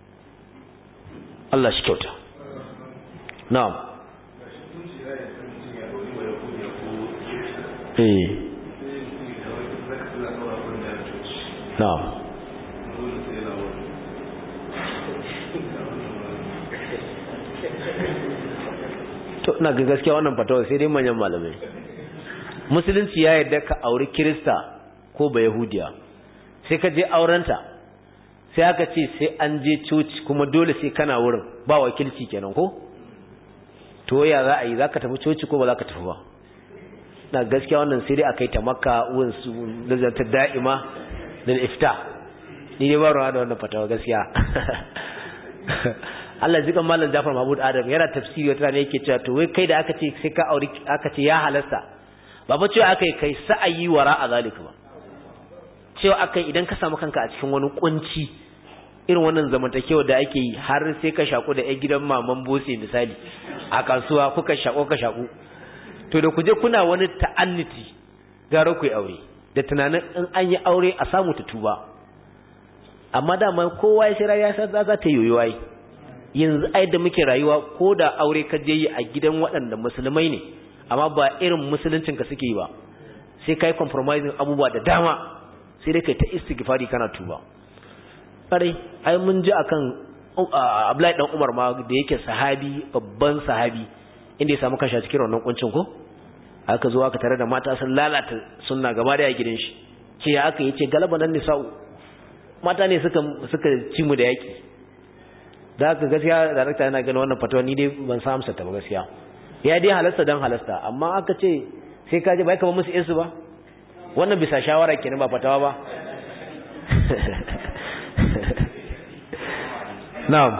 Allah shi kyauta na'am eh na'am to ina ga gaskiya wannan fatawa sai dai manyan malamai musulunci ya yarda ka auri kirista ko ba yahudiya sai ka je aurenta sai aka ce sai an je coci kuma dole sai kana wurin ba wakilci kenan ko to ya za a yi za ka tafi coci ko ba za ka tafi ba na gaskiya wannan sai dai a kai ta makka wurin su nazartar da'ima da ifta ni dai ba ruwa da wannan fatawa gaskiya Allah jikan Malam Jafar Mahmud Adam yana tafsiri wata ne yake cewa to wai kai da aka ce sai ka aure aka ce ya halasta ba ba cewa aka yi kai sa'ayi wara a zalika ba cewa aka idan ka samu kanka a cikin wani kunci irin wannan zamantakewa da ake yi har sai ka shaku da 'yan gidan maman bose misali a kasuwa kuka shako ka shaku to da kuje kuna wani ta'anniti gara ku yi aure da tunanin in an yi aure a samu ta tuba amma dama kowa ya shirya ya san za ta yoyo ai yanzu ai da muke rayuwa ko da aure ka je yi a gidan waɗanda musulmai ne amma ba irin musuluncin ka suke yi ba sai kai compromising abubuwa da dama sai dai kai ta istighfari kana tuba kare ai mun ji akan Abdullahi dan Umar ma da yake sahabi babban sahabi inda ya samu kanshi a cikin wannan kuncin ko aka zo aka tare da mata sun lalata sunna gaba da gidan shi ce ya aka yace galaba nan nisa'u mata ne suka suka ci mu da yaki da haka gaskiya darakta yana ganin wannan fatawa ni dai ban sa amsa ta ba gaskiya ya dai halasta dan halasta amma aka ce sai ka je bai kama musu insu ba wannan bisa shawara kenan ba fatawa ba na'am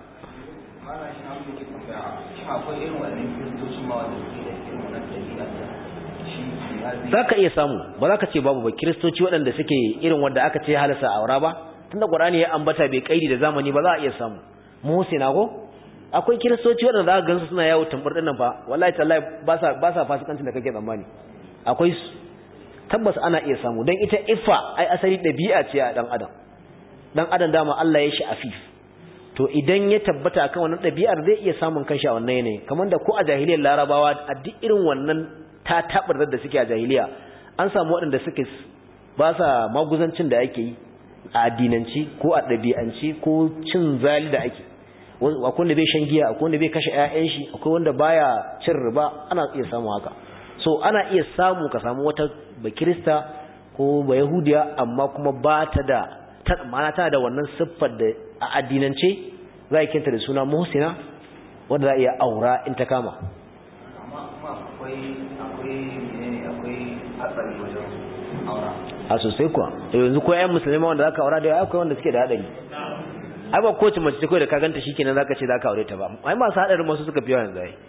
za ka iya samu ba za ka ce babu ba kiristoci waɗanda suke irin wanda aka ce halasa a aura ba tunda ƙwarani ya ambata bai kaidi da zamani ba za a iya samu muhsina ko akwai kiristoci waɗanda za ka gansu suna yawo tambar ɗin nan fa wallahi tallahi ba sa ba sa fasikancin da kake tsammani akwai su tabbas ana iya samu don ita iffa ai asali ɗabi'a ce a ɗan adam ɗan adam dama Allah ya shi afif to idan ya tabbata akan wannan ɗabi'ar zai iya samun kanshi a wannan yanayi kamar da ko a jahiliyar larabawa a duk irin wannan ta taɓar da suke a jahiliya an samu waɗanda suke ba sa maguzancin da ake yi a addinanci ko a ɗabi'anci ko cin zali da ake akwai wanda bai shan giya akwai wanda bai kashe 'ya'yan shi akwai wanda baya cin riba ana iya samu haka so ana iya samu ka samu wata ba kirista ko ba yahudiya amma kuma ba ta da ma'ana tana da wannan siffar da a addinance za a kinta da suna muhsina wanda za a iya aura in ta kama amma kuma akwai akwai menene akwai hatsari wajen aura a sosai kuwa yanzu ko ƴan musulmi wanda zaka aura da yawa akwai wanda suke da hadari ai ba kowace mace ce kawai da ka ganta shikenan zaka ce zaka aure ta ba ai masu hadarin masu suka fi yawa yanzu ai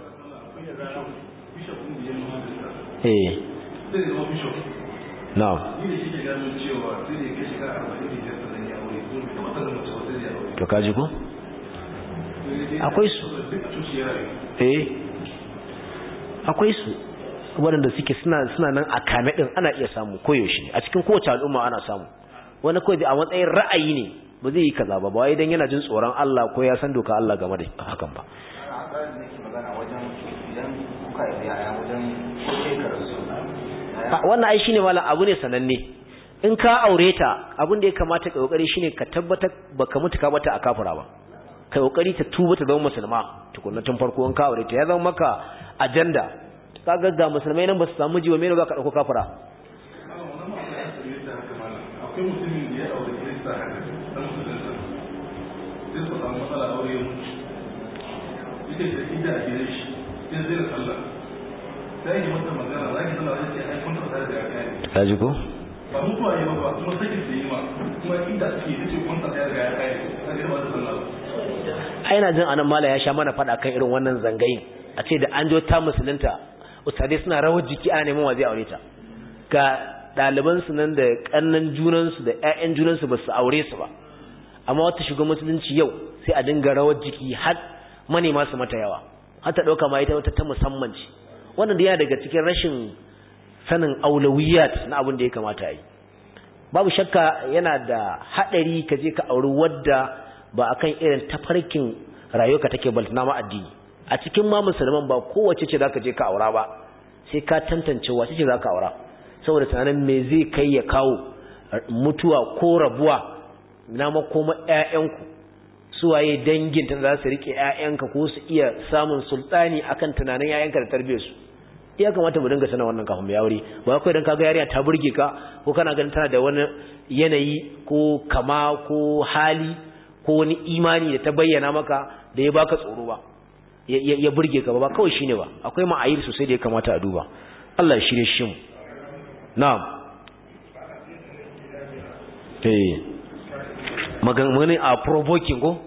eh zai zama bishop na'am ni da shi ke gano cewa sai da ya kai shekara arba'in da biyar sannan ya aure ko bai taɓa sanin mace ba sai da ya aure to kaji ko akwai su duk a coci ya rayu eh akwai su waɗanda suke suna suna nan a kame din ana iya samu koyaushe a cikin kowace al'umma ana samu wani kawai a matsayin ra'ayi ne ba zai yi kaza ba ba wai dan yana jin tsoron Allah ko ya san doka Allah game da hakan ba ana hatsarin da nake magana wajen idan kuka yi yaya wajen ko kai karatu A, wannan ai shine malam abu ne sananne in ka aure ta abin da ya kamata ka kokari shine ka tabbatar baka mutu ka bata a kafira ba kai kokari ta tuba ta zama musulma tukunna tun farko in ka aure ta ya zama maka ajanda kaga ga musulmai nan ba su samu jiwa me ne za ka dauko kafira akwai mutumin da ya aure kirista haka dan musulunta sai su samu matsala aure ya mutu ita da ida a gidan shi sai zai da sallah sai yi mata magana za ki sallah wajen ce ai kun taɓa da ya kai ka ji ko ba mutuwa yi ba ba kuma sakin da yi ma kuma inda suke ita ce kun taɓa da ya kai ta ga ba da sallah ba ai na jin anan mala ya sha mana fada kan irin wannan zangayin a ce da an jo ta musulunta ustadai suna rawar jiki ana neman wa zai aure ta ga ɗaliban su nan da kannan junan su da ƴaƴan junan su ba su aure su ba amma wata shiga musulunci yau sai a dinga rawar jiki har manema su mata yawa har ta dauka ma ita wata ta musamman ce wannan da yana daga cikin rashin sanin aulawiyat na abin da ya kamata a yi babu shakka yana da haɗari ka je ka auri wadda ba akan irin tafarkin rayuwarka take baltana ma addini a cikin ma musulman ba kowace ce zaka je ka aura ba sai ka tantance wace ce zaka aura saboda tunanin me zai kai ya kawo mutuwa ko rabuwa na makoma ƴaƴanku suwaye dangin ta za su rike ƴaƴanka ko su iya samun sultani akan tunanin ƴaƴanka da tarbiyyar su ya kamata mu dinga sanar wannan kafin mu aure ba kai dan kaga yarinya ta burge ka ko kana ganin tana da wani yanayi ko kama ko hali ko wani imani da ta bayyana maka da ya baka tsoro ba ya burge ka ba kawai shine ba akwai ma'ayir sosai da ya kamata a duba Allah ya shirye shi mu na'am eh magana a provoking ko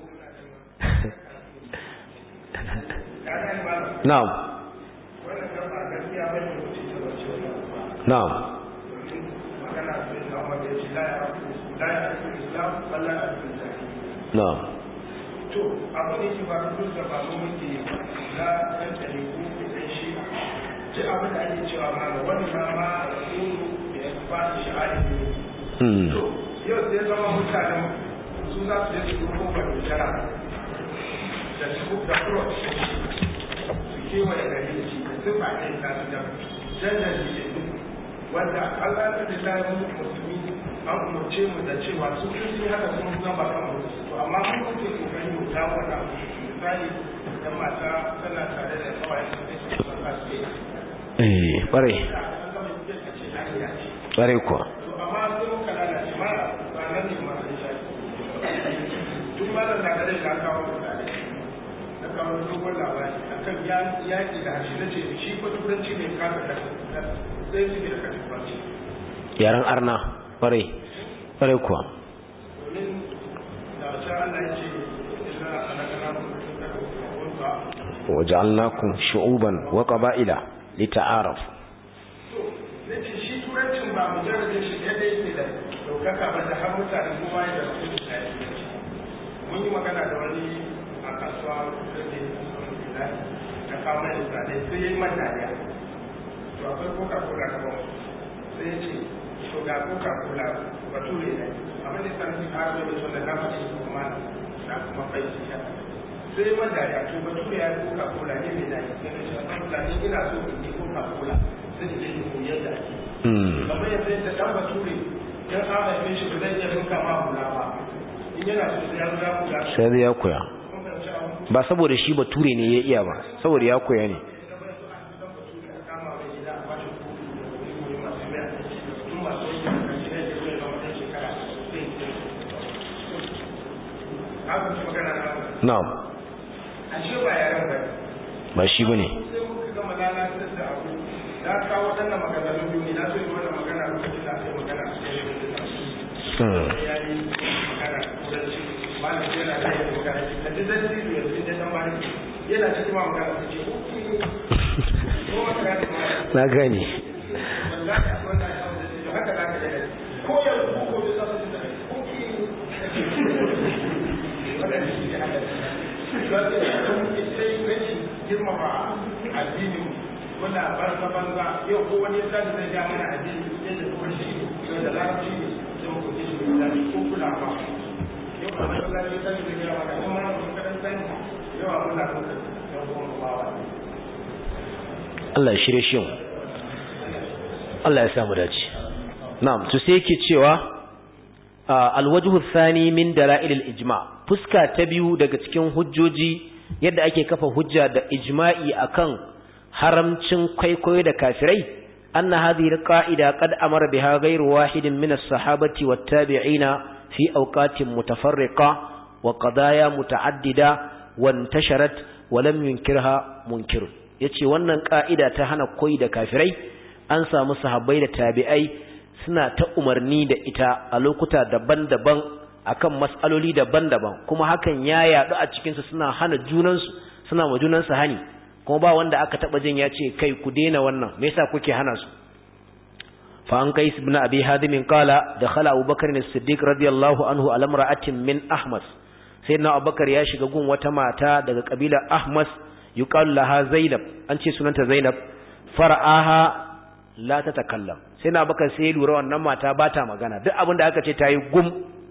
na'am na'am na'am to abu ne ke faru duk da babu muke na ɗan ɗari ko ɗan shi ce abin da ake cewa ma ga wani ma ma da kuru da ya ba su sha'ari ne to yau sai zama mutanen su za su je su ɗauko ba da jara da su da kuro su kewaye gari da shi da su ba ɗaya ta su da janjan jikin wanda Allah ta da ta yi musulmi an umarce mu da cewa su sun yi haka sun zama ba kan mutu to amma mun kuke kokari mu ta wata misali idan mata tana tare da kawai su ne su san kaske eh bare bare kuwa to amma sai muka lalace ma ba nan ne ma sai shafi tun ma da tare da kawo mutane na kawo dogon labari akan yaƙi da harshe na ce shi ko turanci ne kasa da sai su da katifanci yaran arna bare bare kuwa domin da wacce Allah ya ce ina alakana waja'alnakum shu'uban wa qaba'ila lita'arafu zai ce shi turancin ba mu jarrabe shi kadai yake da daukaka ba da har mutane kuma ya da su da mun yi magana da wani a kasuwa da ke kasuwar ta kawo mai misalai sai ya yi man dariya to akwai coca cola ta bawa sai ya ce to ga coca cola bature ne abin da sanin ka har da wanda na faɗi kuma na kuma fahimci shi sai ya man dariya to bature ya yi coca cola ne mai dariya sai na ce a kan fulani ina so in yi coca cola sai da ke koyi yadda ake kamar yadda yadda dan bature yan an haife shi ba zai iya rinka ma hula ba in yana so sai ya zo ya hula sai ya koya kun fahimci abu ba saboda shi bature ne ya iya ba saboda ya koya ne haka su magana na na'am ashe ba yaran ba ba shi bane sai muka gama lalatar da abu na kawo waɗannan maganganun biyu ne na so yi wannan magana lokacin da aka yi magana a cikin Hmm. ya yi magana turanci malam yana da yin magana da duk zan ci da yanzu da dan bani yana cikin ma magana ta ce uku ko magana ta ma na gani wallahi akwai wannan abu da ce haka za ka yi ko yanzu ko gobe za su da wannan shi ne haka sai rashin girmama addinin wanda banza banza yau ko wani yasa da zai ja mana addini yadda kuma shi ne da larabci ne sai mu kuke shi da ko kula ba yau ba da larabci sai da ya maka kuma na makaranta ne yau a muna kuka yau kuma ba wa Allah ya shirye shi mu Allah ya samu dace na'am to sai yake cewa alwajhu thani min dalail al-ijma fuska ta biyu daga cikin hujjoji yadda ake kafa hujja da ijma'i akan haramcin kwaikwayo da kafirai anna hadhihi al-qa'ida qad amara biha ghayru wahidin min as-sahabati wat-tabi'ina fi awqatin mutafarriqa wa qadaya muta'addida wa intasharat wa lam yunkirha munkir yace wannan ka'ida ta hana koyi da kafirai an samu sahabbai da tabi'ai suna ta umarni da ita a lokuta daban-daban akan mas'aloli daban-daban kuma hakan ya yadu a cikin su suna hana junansu suna ma junansu hani kuma ba wanda aka taba jin ya ce kai ku daina wannan me yasa kuke hana su fa an qais ibn abi hadim qala dakhala abubakar as-siddiq radiyallahu anhu ala imra'atin min ahmas sayyidina abubakar ya shiga gun wata mata daga kabila ahmas yuqalu laha zainab an ce sunanta zainab fara'aha la ta takallam sai na baka sai lura wannan mata ba ta magana duk abin da aka ce ta yi gum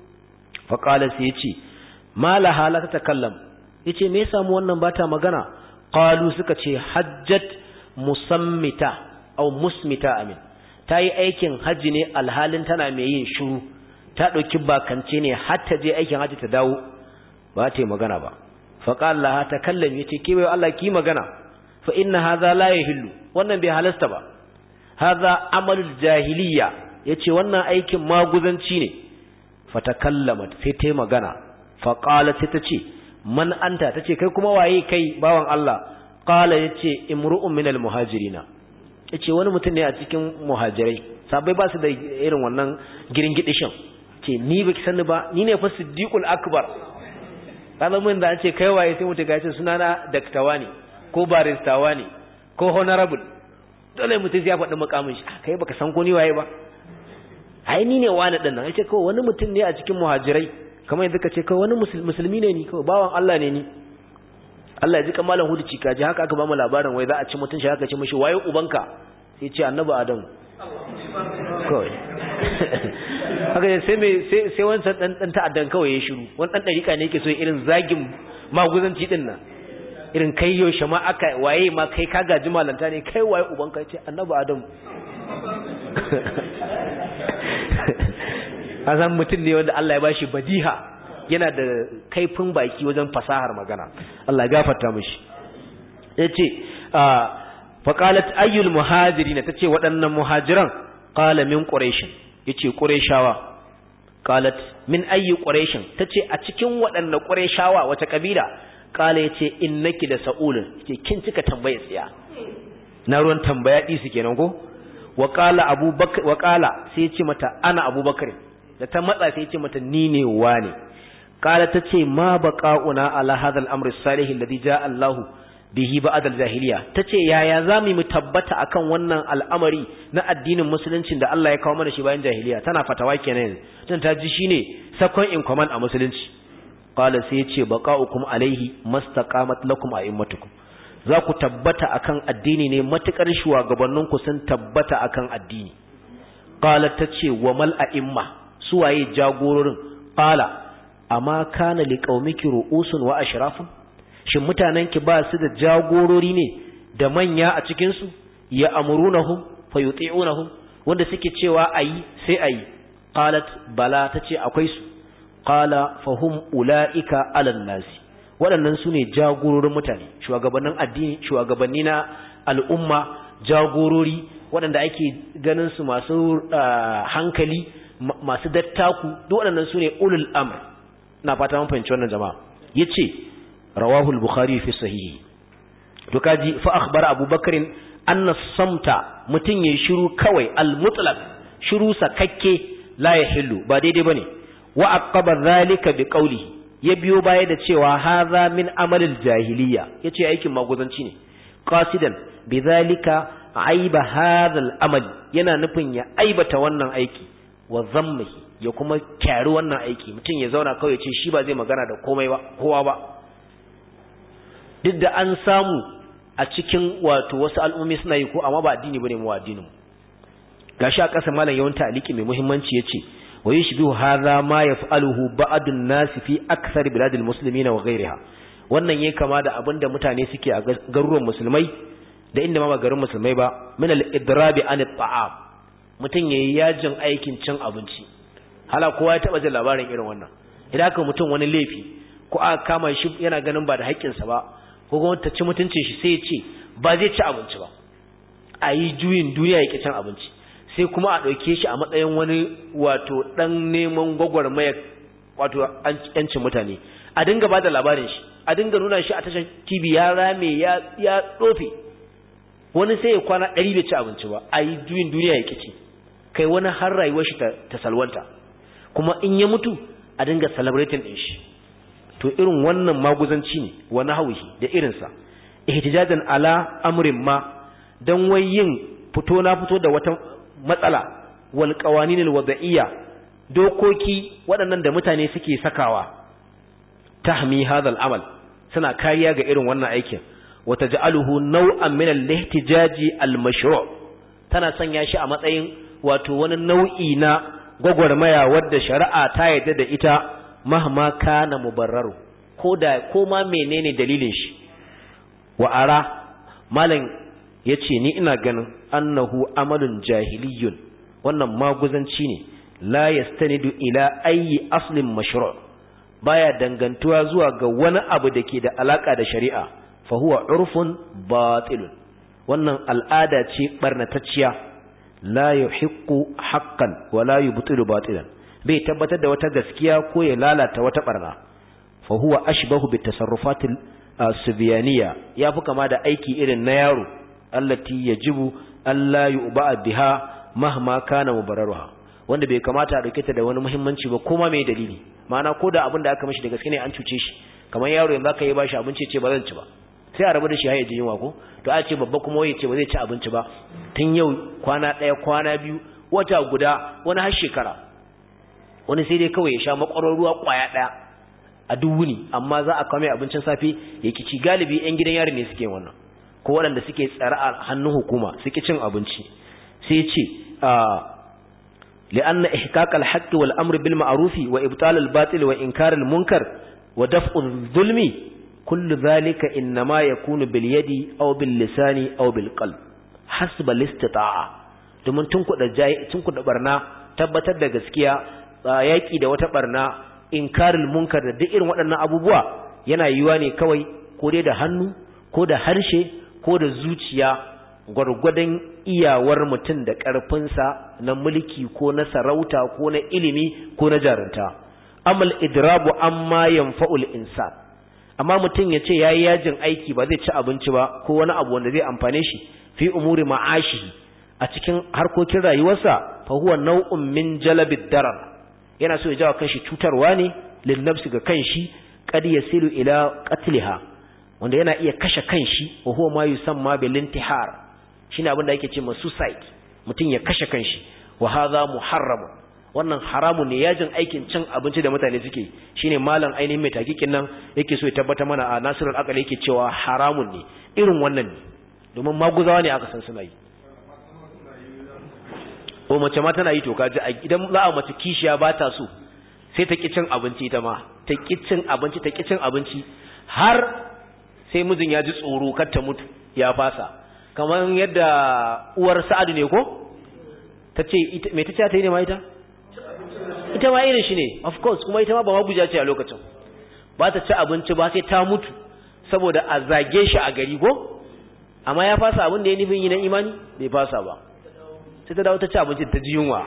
fa qala sai ya ce malaha la ta takallam yace me yasa mu wannan ba ta magana qalu suka ce hajjat musammita aw musmita amin ta yi aikin hajji ne alhalin tana mai yin shiru ta dauki bakance ne har ta je aikin hajji ta dawo ba ta yi magana ba fa qala laha takallam yace ke bai Allah ki magana fa inna hadha la yahillu wannan bai halasta ba hadha amalul jahiliya yace wannan aikin maguzanci ne fatakallamat sai ta magana fa qalat sai tace man anta tace kai kuma waye kai bawan Allah qala yace imru'un minal muhajirina yace wani mutum ne a cikin muhajirai sabai ba su da irin wannan girin gidishin ce ni baki sani ba ni ne fa siddiqul akbar kaza mun da an ce kai waye sai mutum ga ce sunana daktawa ne ko baristawa ne ko honorable dole mutum ya faɗi makamin shi kai baka san ko ni waye ba ai ni ne wani din nan yace kawai wani mutum ne a cikin muhajirai kamar yadda kace kawai wani musulmi ne ni kawai bawan Allah ne ni Allah ya ji kamalan hudu cika ji haka aka ba mu labarin wai za a ci mutun shi haka ce mishi waye ubanka sai ce annabi adam kawai haka sai me sai sai wancan dan dan ta'addan kawai ya shiru wani dan dariƙa ne yake so irin zagin maguzanci din nan irin kai yaushe ma aka waye ma kai ka gaji malanta ne kai waye ubanka ce annabi adam azan mutum ne wanda Allah ya bashi badiha yana da kaifin baki wajen fasahar magana Allah ya gafarta mishi yace fa qalat ayyul muhajirin tace waɗannan muhajiran qala min quraish yace qurayshawa qalat min ayyi quraish tace a cikin waɗannan qurayshawa wata kabila kala yace innaki da sa'ulun yace kin cika tambaye tsiya na ruwan tambaya di su kenan ko wa qala abubakar wa qala sai yace mata ana abubakar da ta matsa sai yace mata ni ne wani kala tace ma baqauna ala hadha al-amr as-salih alladhi jaa Allah bihi ba'd al-jahiliya tace yaya zamu mu tabbata akan wannan al'amari na addinin musulunci da Allah ya kawo mana shi bayan jahiliya tana fatawa kenan tun ta ji shine second in command a musulunci qala sai yace baqa'ukum alaihi mastaqamat lakum a'immatukum za ku tabbata akan addini ne matukar shugabanninku sun tabbata akan addini qala tace wa mal a'imma suwaye jagororin qala amma kana liqaumiki ru'usun wa ashrafun shin mutanenki ba su da jagorori ne da manya a cikin su ya amurunahum fayuti'unahum wanda suke cewa ayi sai ayi qalat bala tace akwai su qala fahum ulaika ala nasi waɗannan su ne jagororin mutane shugabannin addini shugabanni na al'umma jagorori waɗanda ake ganin su masu hankali masu dattaku duk waɗannan su ne ulul amr na fata mun fahimci wannan jama'a yace rawahu al-bukhari fi sahihi to kaji fa akhbara abubakar anna samta mutun yayi shiru kawai al-mutlaq shiru sakakke la yahillu ba daidai bane wa aqaba dhalika bi qawlihi ya biyo baya da cewa hadha min amalil jahiliya yace aikin maguzanci ne qasidan bidhalika aiba hadha al-amal yana nufin ya aibata wannan aiki wa zammihi ya kuma kyari wannan aiki mutum ya zauna kawai ce shi ba zai magana da komai ba kowa ba duk da an samu a cikin wato wasu al'ummi suna yi ko amma ba addini bane mu addinin mu gashi a ƙasa malam yawan ta'aliki mai muhimmanci yace wa yushbihu hadha ma yaf'aluhu ba'dun nas fi akthar biladil muslimin wa ghayriha wannan yayi kama da abinda mutane suke a garuruwan musulmai da inda ma ba garin musulmai ba min al-idrabi an at-ta'am mutum yayi yajin aikin cin abinci hala kowa ya taba jin labarin irin wannan idan aka mutum wani laifi ko aka kama shi yana ganin ba da haƙƙinsa ba ko kuma ta ci mutuncin shi sai ya ce ba zai ci abinci ba a yi juyin duniya ya cin abinci sai kuma a ɗauke shi a matsayin wani wato ɗan neman gwagwarmaya wato yancin mutane a dinga ba da labarin shi a dinga nuna shi a tashar tv ya rame ya ya tsofe wani sai ya kwana ɗari bai ci abinci ba a yi juyin duniya ya ci kai wani har rayuwar shi ta salwanta kuma in ya mutu a dinga celebrating din shi to irin wannan maguzanci ne wa nahwihi da irinsa ihtijajan ala amrin ma dan wai yin fito na fito da wata matsala wal qawanin al wada'iyya dokoki waɗannan da mutane suke sakawa tahmi hadha al amal suna kariya ga irin wannan aikin wa taj'aluhu naw'an min al ihtijaji al mashru' tana sanya shi a matsayin wato wani nau'i na gwagwarmaya wadda shari'a ta yarda da ita mahma kana mubarraru ko da ko ma menene dalilin shi wa ara malam yace ni ina ganin annahu amalun jahiliyun wannan maguzanci ne la yastanidu ila ayi aslin mashru' baya dangantuwa zuwa ga wani abu da ke da alaka da shari'a fa huwa urfun batilun wannan al'ada ce barnatacciya la yuhiqqu haqqan wa la yubtilu batilan bai tabbatar da wata gaskiya ko ya lalata wata barna fa huwa ashbahu bi tasarrufatil subyaniya yafi kama da aiki irin na yaro allati yajibu alla yu'ba biha mahma kana mubarraruha wanda bai kamata a dauke ta da wani muhimmanci ba kuma mai dalili ma'ana ko da abin da aka mishi da gaske ne an cuce shi kamar yaro yanzu aka yi bashi abinci ce ba zan ci ba sai a rabu da shi har ya ji yunwa ko to a ce babba kuma ya ce ba zai ci abinci ba tun yau kwana ɗaya kwana biyu wata guda wani har shekara wani sai dai kawai ya sha makwarar ruwa kwaya ɗaya a duk wuni amma za a kame abincin safe ya kici galibi yan gidan yari ne suke wannan ko waɗanda suke tsare a hannun hukuma suke cin abinci sai ya ce لأن إحقاق الحق والأمر بالمعروف وإبطال الباطل وإنكار المنكر ودفع الظلم كل ذلك إنما يكون باليد أو باللسان أو بالقلب حسب الاستطاعة domin tunkuɗa barna tabbatar da gaskiya yaƙi da wata barna inkaril munkar da duk irin waɗannan abubuwa yana yiwuwa ne kawai ko dai da hannu ko da harshe ko da zuciya gwargwadon iyawar mutum da ƙarfinsa na mulki ko na sarauta ko na ilimi ko na jarunta amal idrabu amma yanfa'ul insan amma mutum ya ce yayi yajin aiki ba zai ci abinci ba ko wani abu wanda zai amfane shi fi umuri ma'ashi a cikin harkokin rayuwarsa fa huwa nau'un min jalabid darar yana so ya jawo kanshi cutarwa ne lil nafsi ga kanshi qad yasilu ila qatliha wanda yana iya kashe kanshi wa huwa ma yusamma bil intihar shine abin da yake ce ma suicide mutum ya kashe kanshi wa hadha muharram wannan haramun ne yajin aikin cin abinci da mutane suke shine malam ainihin mai takikin nan yake so ya tabbata mana a nasirul aqal yake cewa haramun ne irin wannan ne domin maguzawa ne aka san suna yi o mace ma tana yi to kaji idan za a mace kishiya ba ta so sai ta ki cin abinci ita ma ta ki cin abinci ta ki cin abinci har sai mijin ya ji tsoro kar ta mutu ya fasa kamar yadda uwar sa'adu ne ko ta ce mai ta ce ta yi ne ma ita ita ma irin shi ne of course kuma ita ma ba maguja ce a lokacin ba ta ci abinci ba sai ta mutu saboda a zage shi a gari ko amma ya fasa abin da ya nufin yi na imani bai fasa ba sai ta dawo ta ci abinci ta ji yunwa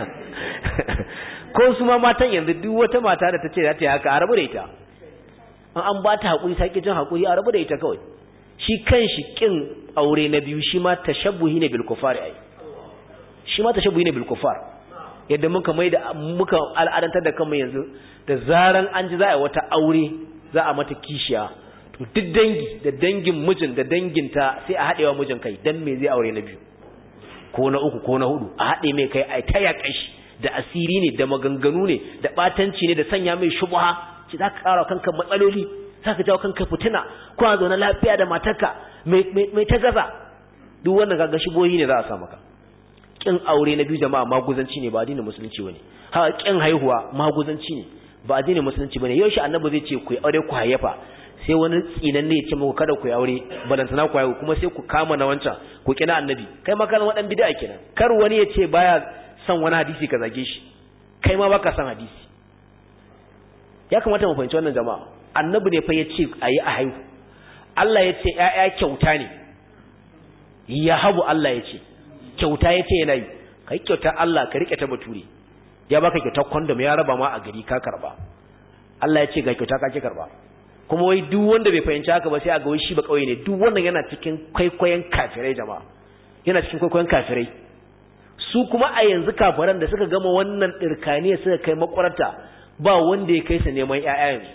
ko su ma matan yanzu duk wata mata da ta ce za ta yi haka a rabu da ita an an ba ta haƙuri ta ƙi jin haƙuri a rabu da ita kawai shi kan shi ƙin aure na biyu shi ma tashabbuhi ne bil kufar ai shi ma tashabbuhi ne bil kufar yadda muka mai da muka al'adantar da kanmu yanzu da zaran an ji za a yi wata aure za a mata kishiya to duk dangi da dangin mijin da danginta sai a haɗewa mijin kai dan me zai aure na biyu ko na uku ko na hudu a haɗe mai kai a ta yaƙa shi da asiri ne da maganganu ne da ɓatanci ne da sanya mai shubha ci za ka ƙara kanka matsaloli za ka jawo kanka fitina kuna zaune lafiya da matarka mai ta gaza duk wannan kaga shibohi ne za a sa maka kin aure na biyu jama'a maguzanci ne ba addinin musulunci bane haka kin haihuwa maguzanci ne ba addinin musulunci bane yau shi annabi zai ce ku yi aure ku hayyafa sai wani tsinan ne ya ce muku kada ku yi aure balantana ku haihu kuma sai ku kama na wancan ku kina annabi kai ma kana wadan bid'a kenan kar wani ya ce baya son wani hadisi ka zage shi kai ma baka son hadisi ya kamata mu fahimci wannan jama'a annabi ne fa ya ce ayi a haihu Allah ya ce ƴaƴa kyauta ne ya habu Allah ya ce kyauta ya ce yana yi kai kyauta Allah ka rike ta bature ya baka kyautar condom ya raba ma a gari ka karba Allah ya ce ga kyauta ka ki karba kuma wai duk wanda bai fahimci haka ba sai a ga wai shi ba kauye ne duk wannan yana cikin kwaikwayon kafirai jama'a yana cikin kwaikwayon kafirai su kuma a yanzu kafiran da suka gama wannan dirkaniya suka kai makwarta ba wanda ya kai su neman ƴaƴa yanzu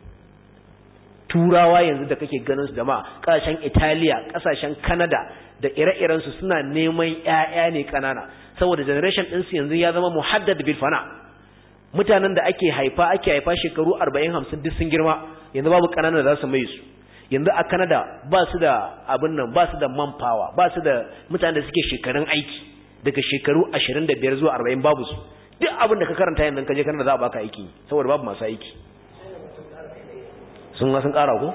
turawa yanzu da kake ganin su jama'a kasashen Italiya kasashen Canada da ire-iren su suna neman ƴaƴa ne kanana saboda generation din su yanzu ya zama muhaddad bil fana mutanen da ake haifa ake haifa shekaru 40 50 duk sun girma yanzu babu kanana da za su mai su yanzu a Canada ba su da abin nan ba su da manpower ba su da mutanen da suke shekarun aiki daga shekaru 25 zuwa 40 babu su duk abin da ka karanta yanzu ka je Canada za a baka aiki saboda babu masu aiki sun ga sun kara ko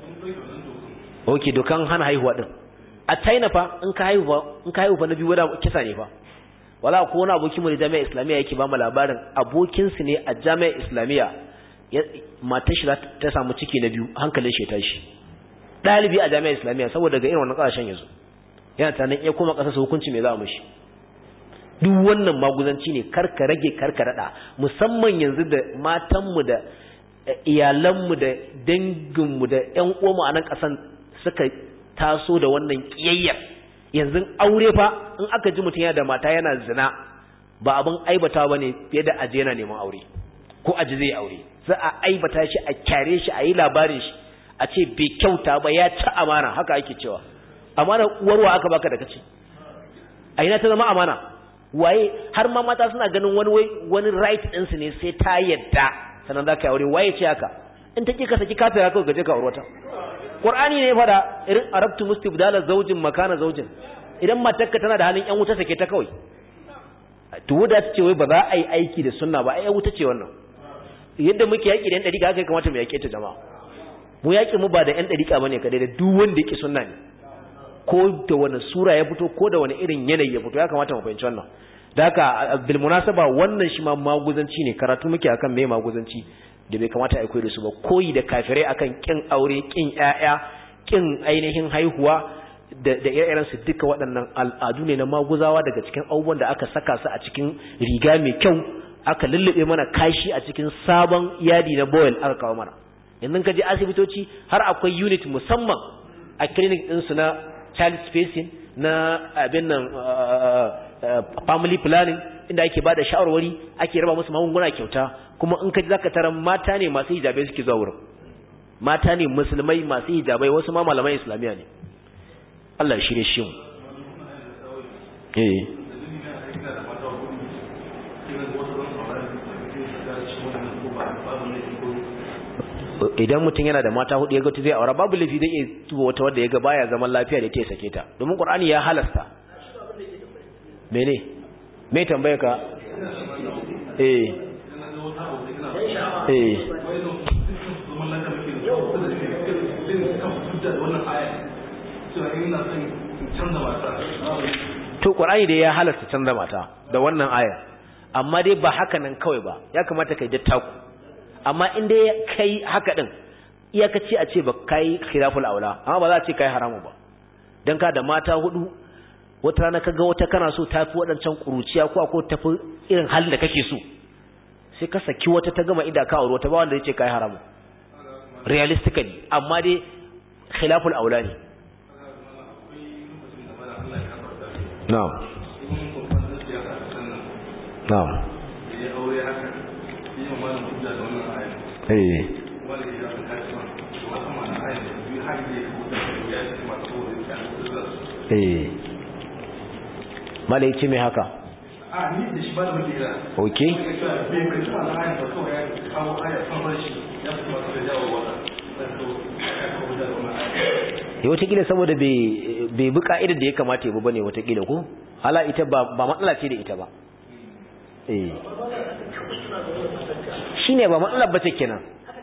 okay dokan hana haihuwa din a China fa in ka haihu in ka haihu fa na biyu wada kisa ne fa wala ko wani abokin mu da jami'a islamiyya yake ba mu labarin abokin su ne a jami'a islamiyya matar shi ta samu ciki na biyu hankalin shi ya tashi dalibi a jami'a islamiyya saboda ga irin wannan kasashen yanzu yana tunanin iya koma kasar hukunci me za a mishi duk wannan maguzanci ne karka rage karka rada musamman yanzu da matanmu da iyalanmu da danginmu da ƴan uwanmu a nan ƙasan suka taso da wannan ƙiyayyar yanzu aure fa in aka ji mutum yana da mata yana zina ba abin aibata ba ne fiye da aje yana neman aure ko aji zai aure za a aibata shi a kyare shi a yi labarin shi a ce bai kyauta ba ya ci amana haka ake cewa amana uwarwa aka baka da kace a ina ta zama amana waye har ma mata suna ganin wani wai wani right din su ne sai ta yadda sannan za ka aure waye ce haka in ta ki ka saki kafira kawai gaje ka aurata qur'ani ne fada irin arabtu mustibdala zawjin makana zawjin idan matarka tana da halin yan wuta sake ta kawai to wuda ta ce wai ba za a yi aiki da sunna ba ai wuta ce wannan yadda muke yaki da yan dariƙa haka kamata mu yake ta jama'a mu yaki mu ba da yan dariƙa bane kadai da duk wanda yake sunna ne ko da wani sura ya fito ko da wani irin yanayi ya fito ya kamata mu fahimci wannan da haka bil munasaba wannan shi ma maguzanci ne karatu muke akan me maguzanci da bai kamata a koyi da su ba koyi da kafirai akan kin aure kin ƴaƴa kin ainihin haihuwa da da ire su duka waɗannan al'adu ne na maguzawa daga cikin abubuwan da aka saka su a cikin riga mai kyau aka lullube mana kashi a cikin sabon yadi na boil aka kawo mana yanzu ka je asibitoci har akwai unit musamman a clinic ɗinsu na child spacing na abin nan family planning inda ake bada shawarwari ake raba musu magunguna kyauta kuma in ka ji zaka tarar mata ne masu hijabai suke zuwa wurin mata ne musulmai masu hijabai wasu ma malaman islamiya ne Allah ya shirye shi mu eh idan mutum yana da mata hudu ya ga zai aura babu lafi zai iya tuba wata wadda ya ga baya zaman lafiya da ta ya sake ta domin qur'ani ya halasta mene me tambaye ka eh eh to qur'ani da ya halasta canza mata da wannan aya amma dai ba haka nan kawai ba ya kamata kai dattaku amma in dai kai haka din iyakaci a ce ba kai khilaful aula amma ba za a ce kai haramu ba dan ka da mata hudu wata rana kaga wata kana so tafi wadancan kuruciya ko ko tafi irin halin da kake so sai ka saki wata ta gama ida ka aure wata ba wanda zai ce kai haramu realistically amma dai khilaful aula ne na'am na'am eh eh malai ce mai haka a ni da shi ba da muke kira okay bai bai kuma na ayat ba kawai ya kawo ayat san rashi ya fi masu da jawo wata sai to ya kawo da wannan ayat ya watakila saboda bai bi ka'idar da ya kamata ya bi bane watakila ko hala ita ba matsala ce da ita ba eh shine ba matsala ba ce kenan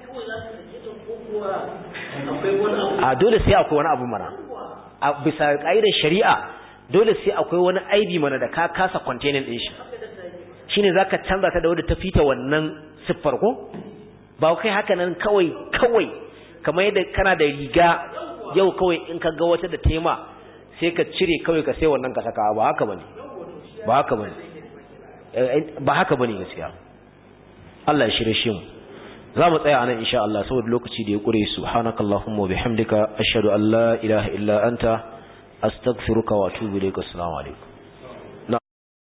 a dole sai akwai wani abu mana a bisa ka'idar shari'a dole sai akwai wani aibi mana da ka kasa containing din shi shine zaka canza ta da wadda ta fita wannan siffar ko ba kai haka nan kawai kawai kamar yadda kana da riga yau kawai in ka ga wata da tema sai ka cire kawai ka sai wannan ka saka ba haka bane ba haka bane ba haka bane gaskiya Allah ya shirye shi mu za mu tsaya anan insha Allah saboda lokaci da ya kure subhanakallahumma wa bihamdika ashhadu an la ilaha illa anta astaghfiruka wa atubu ilaik assalamu alaikum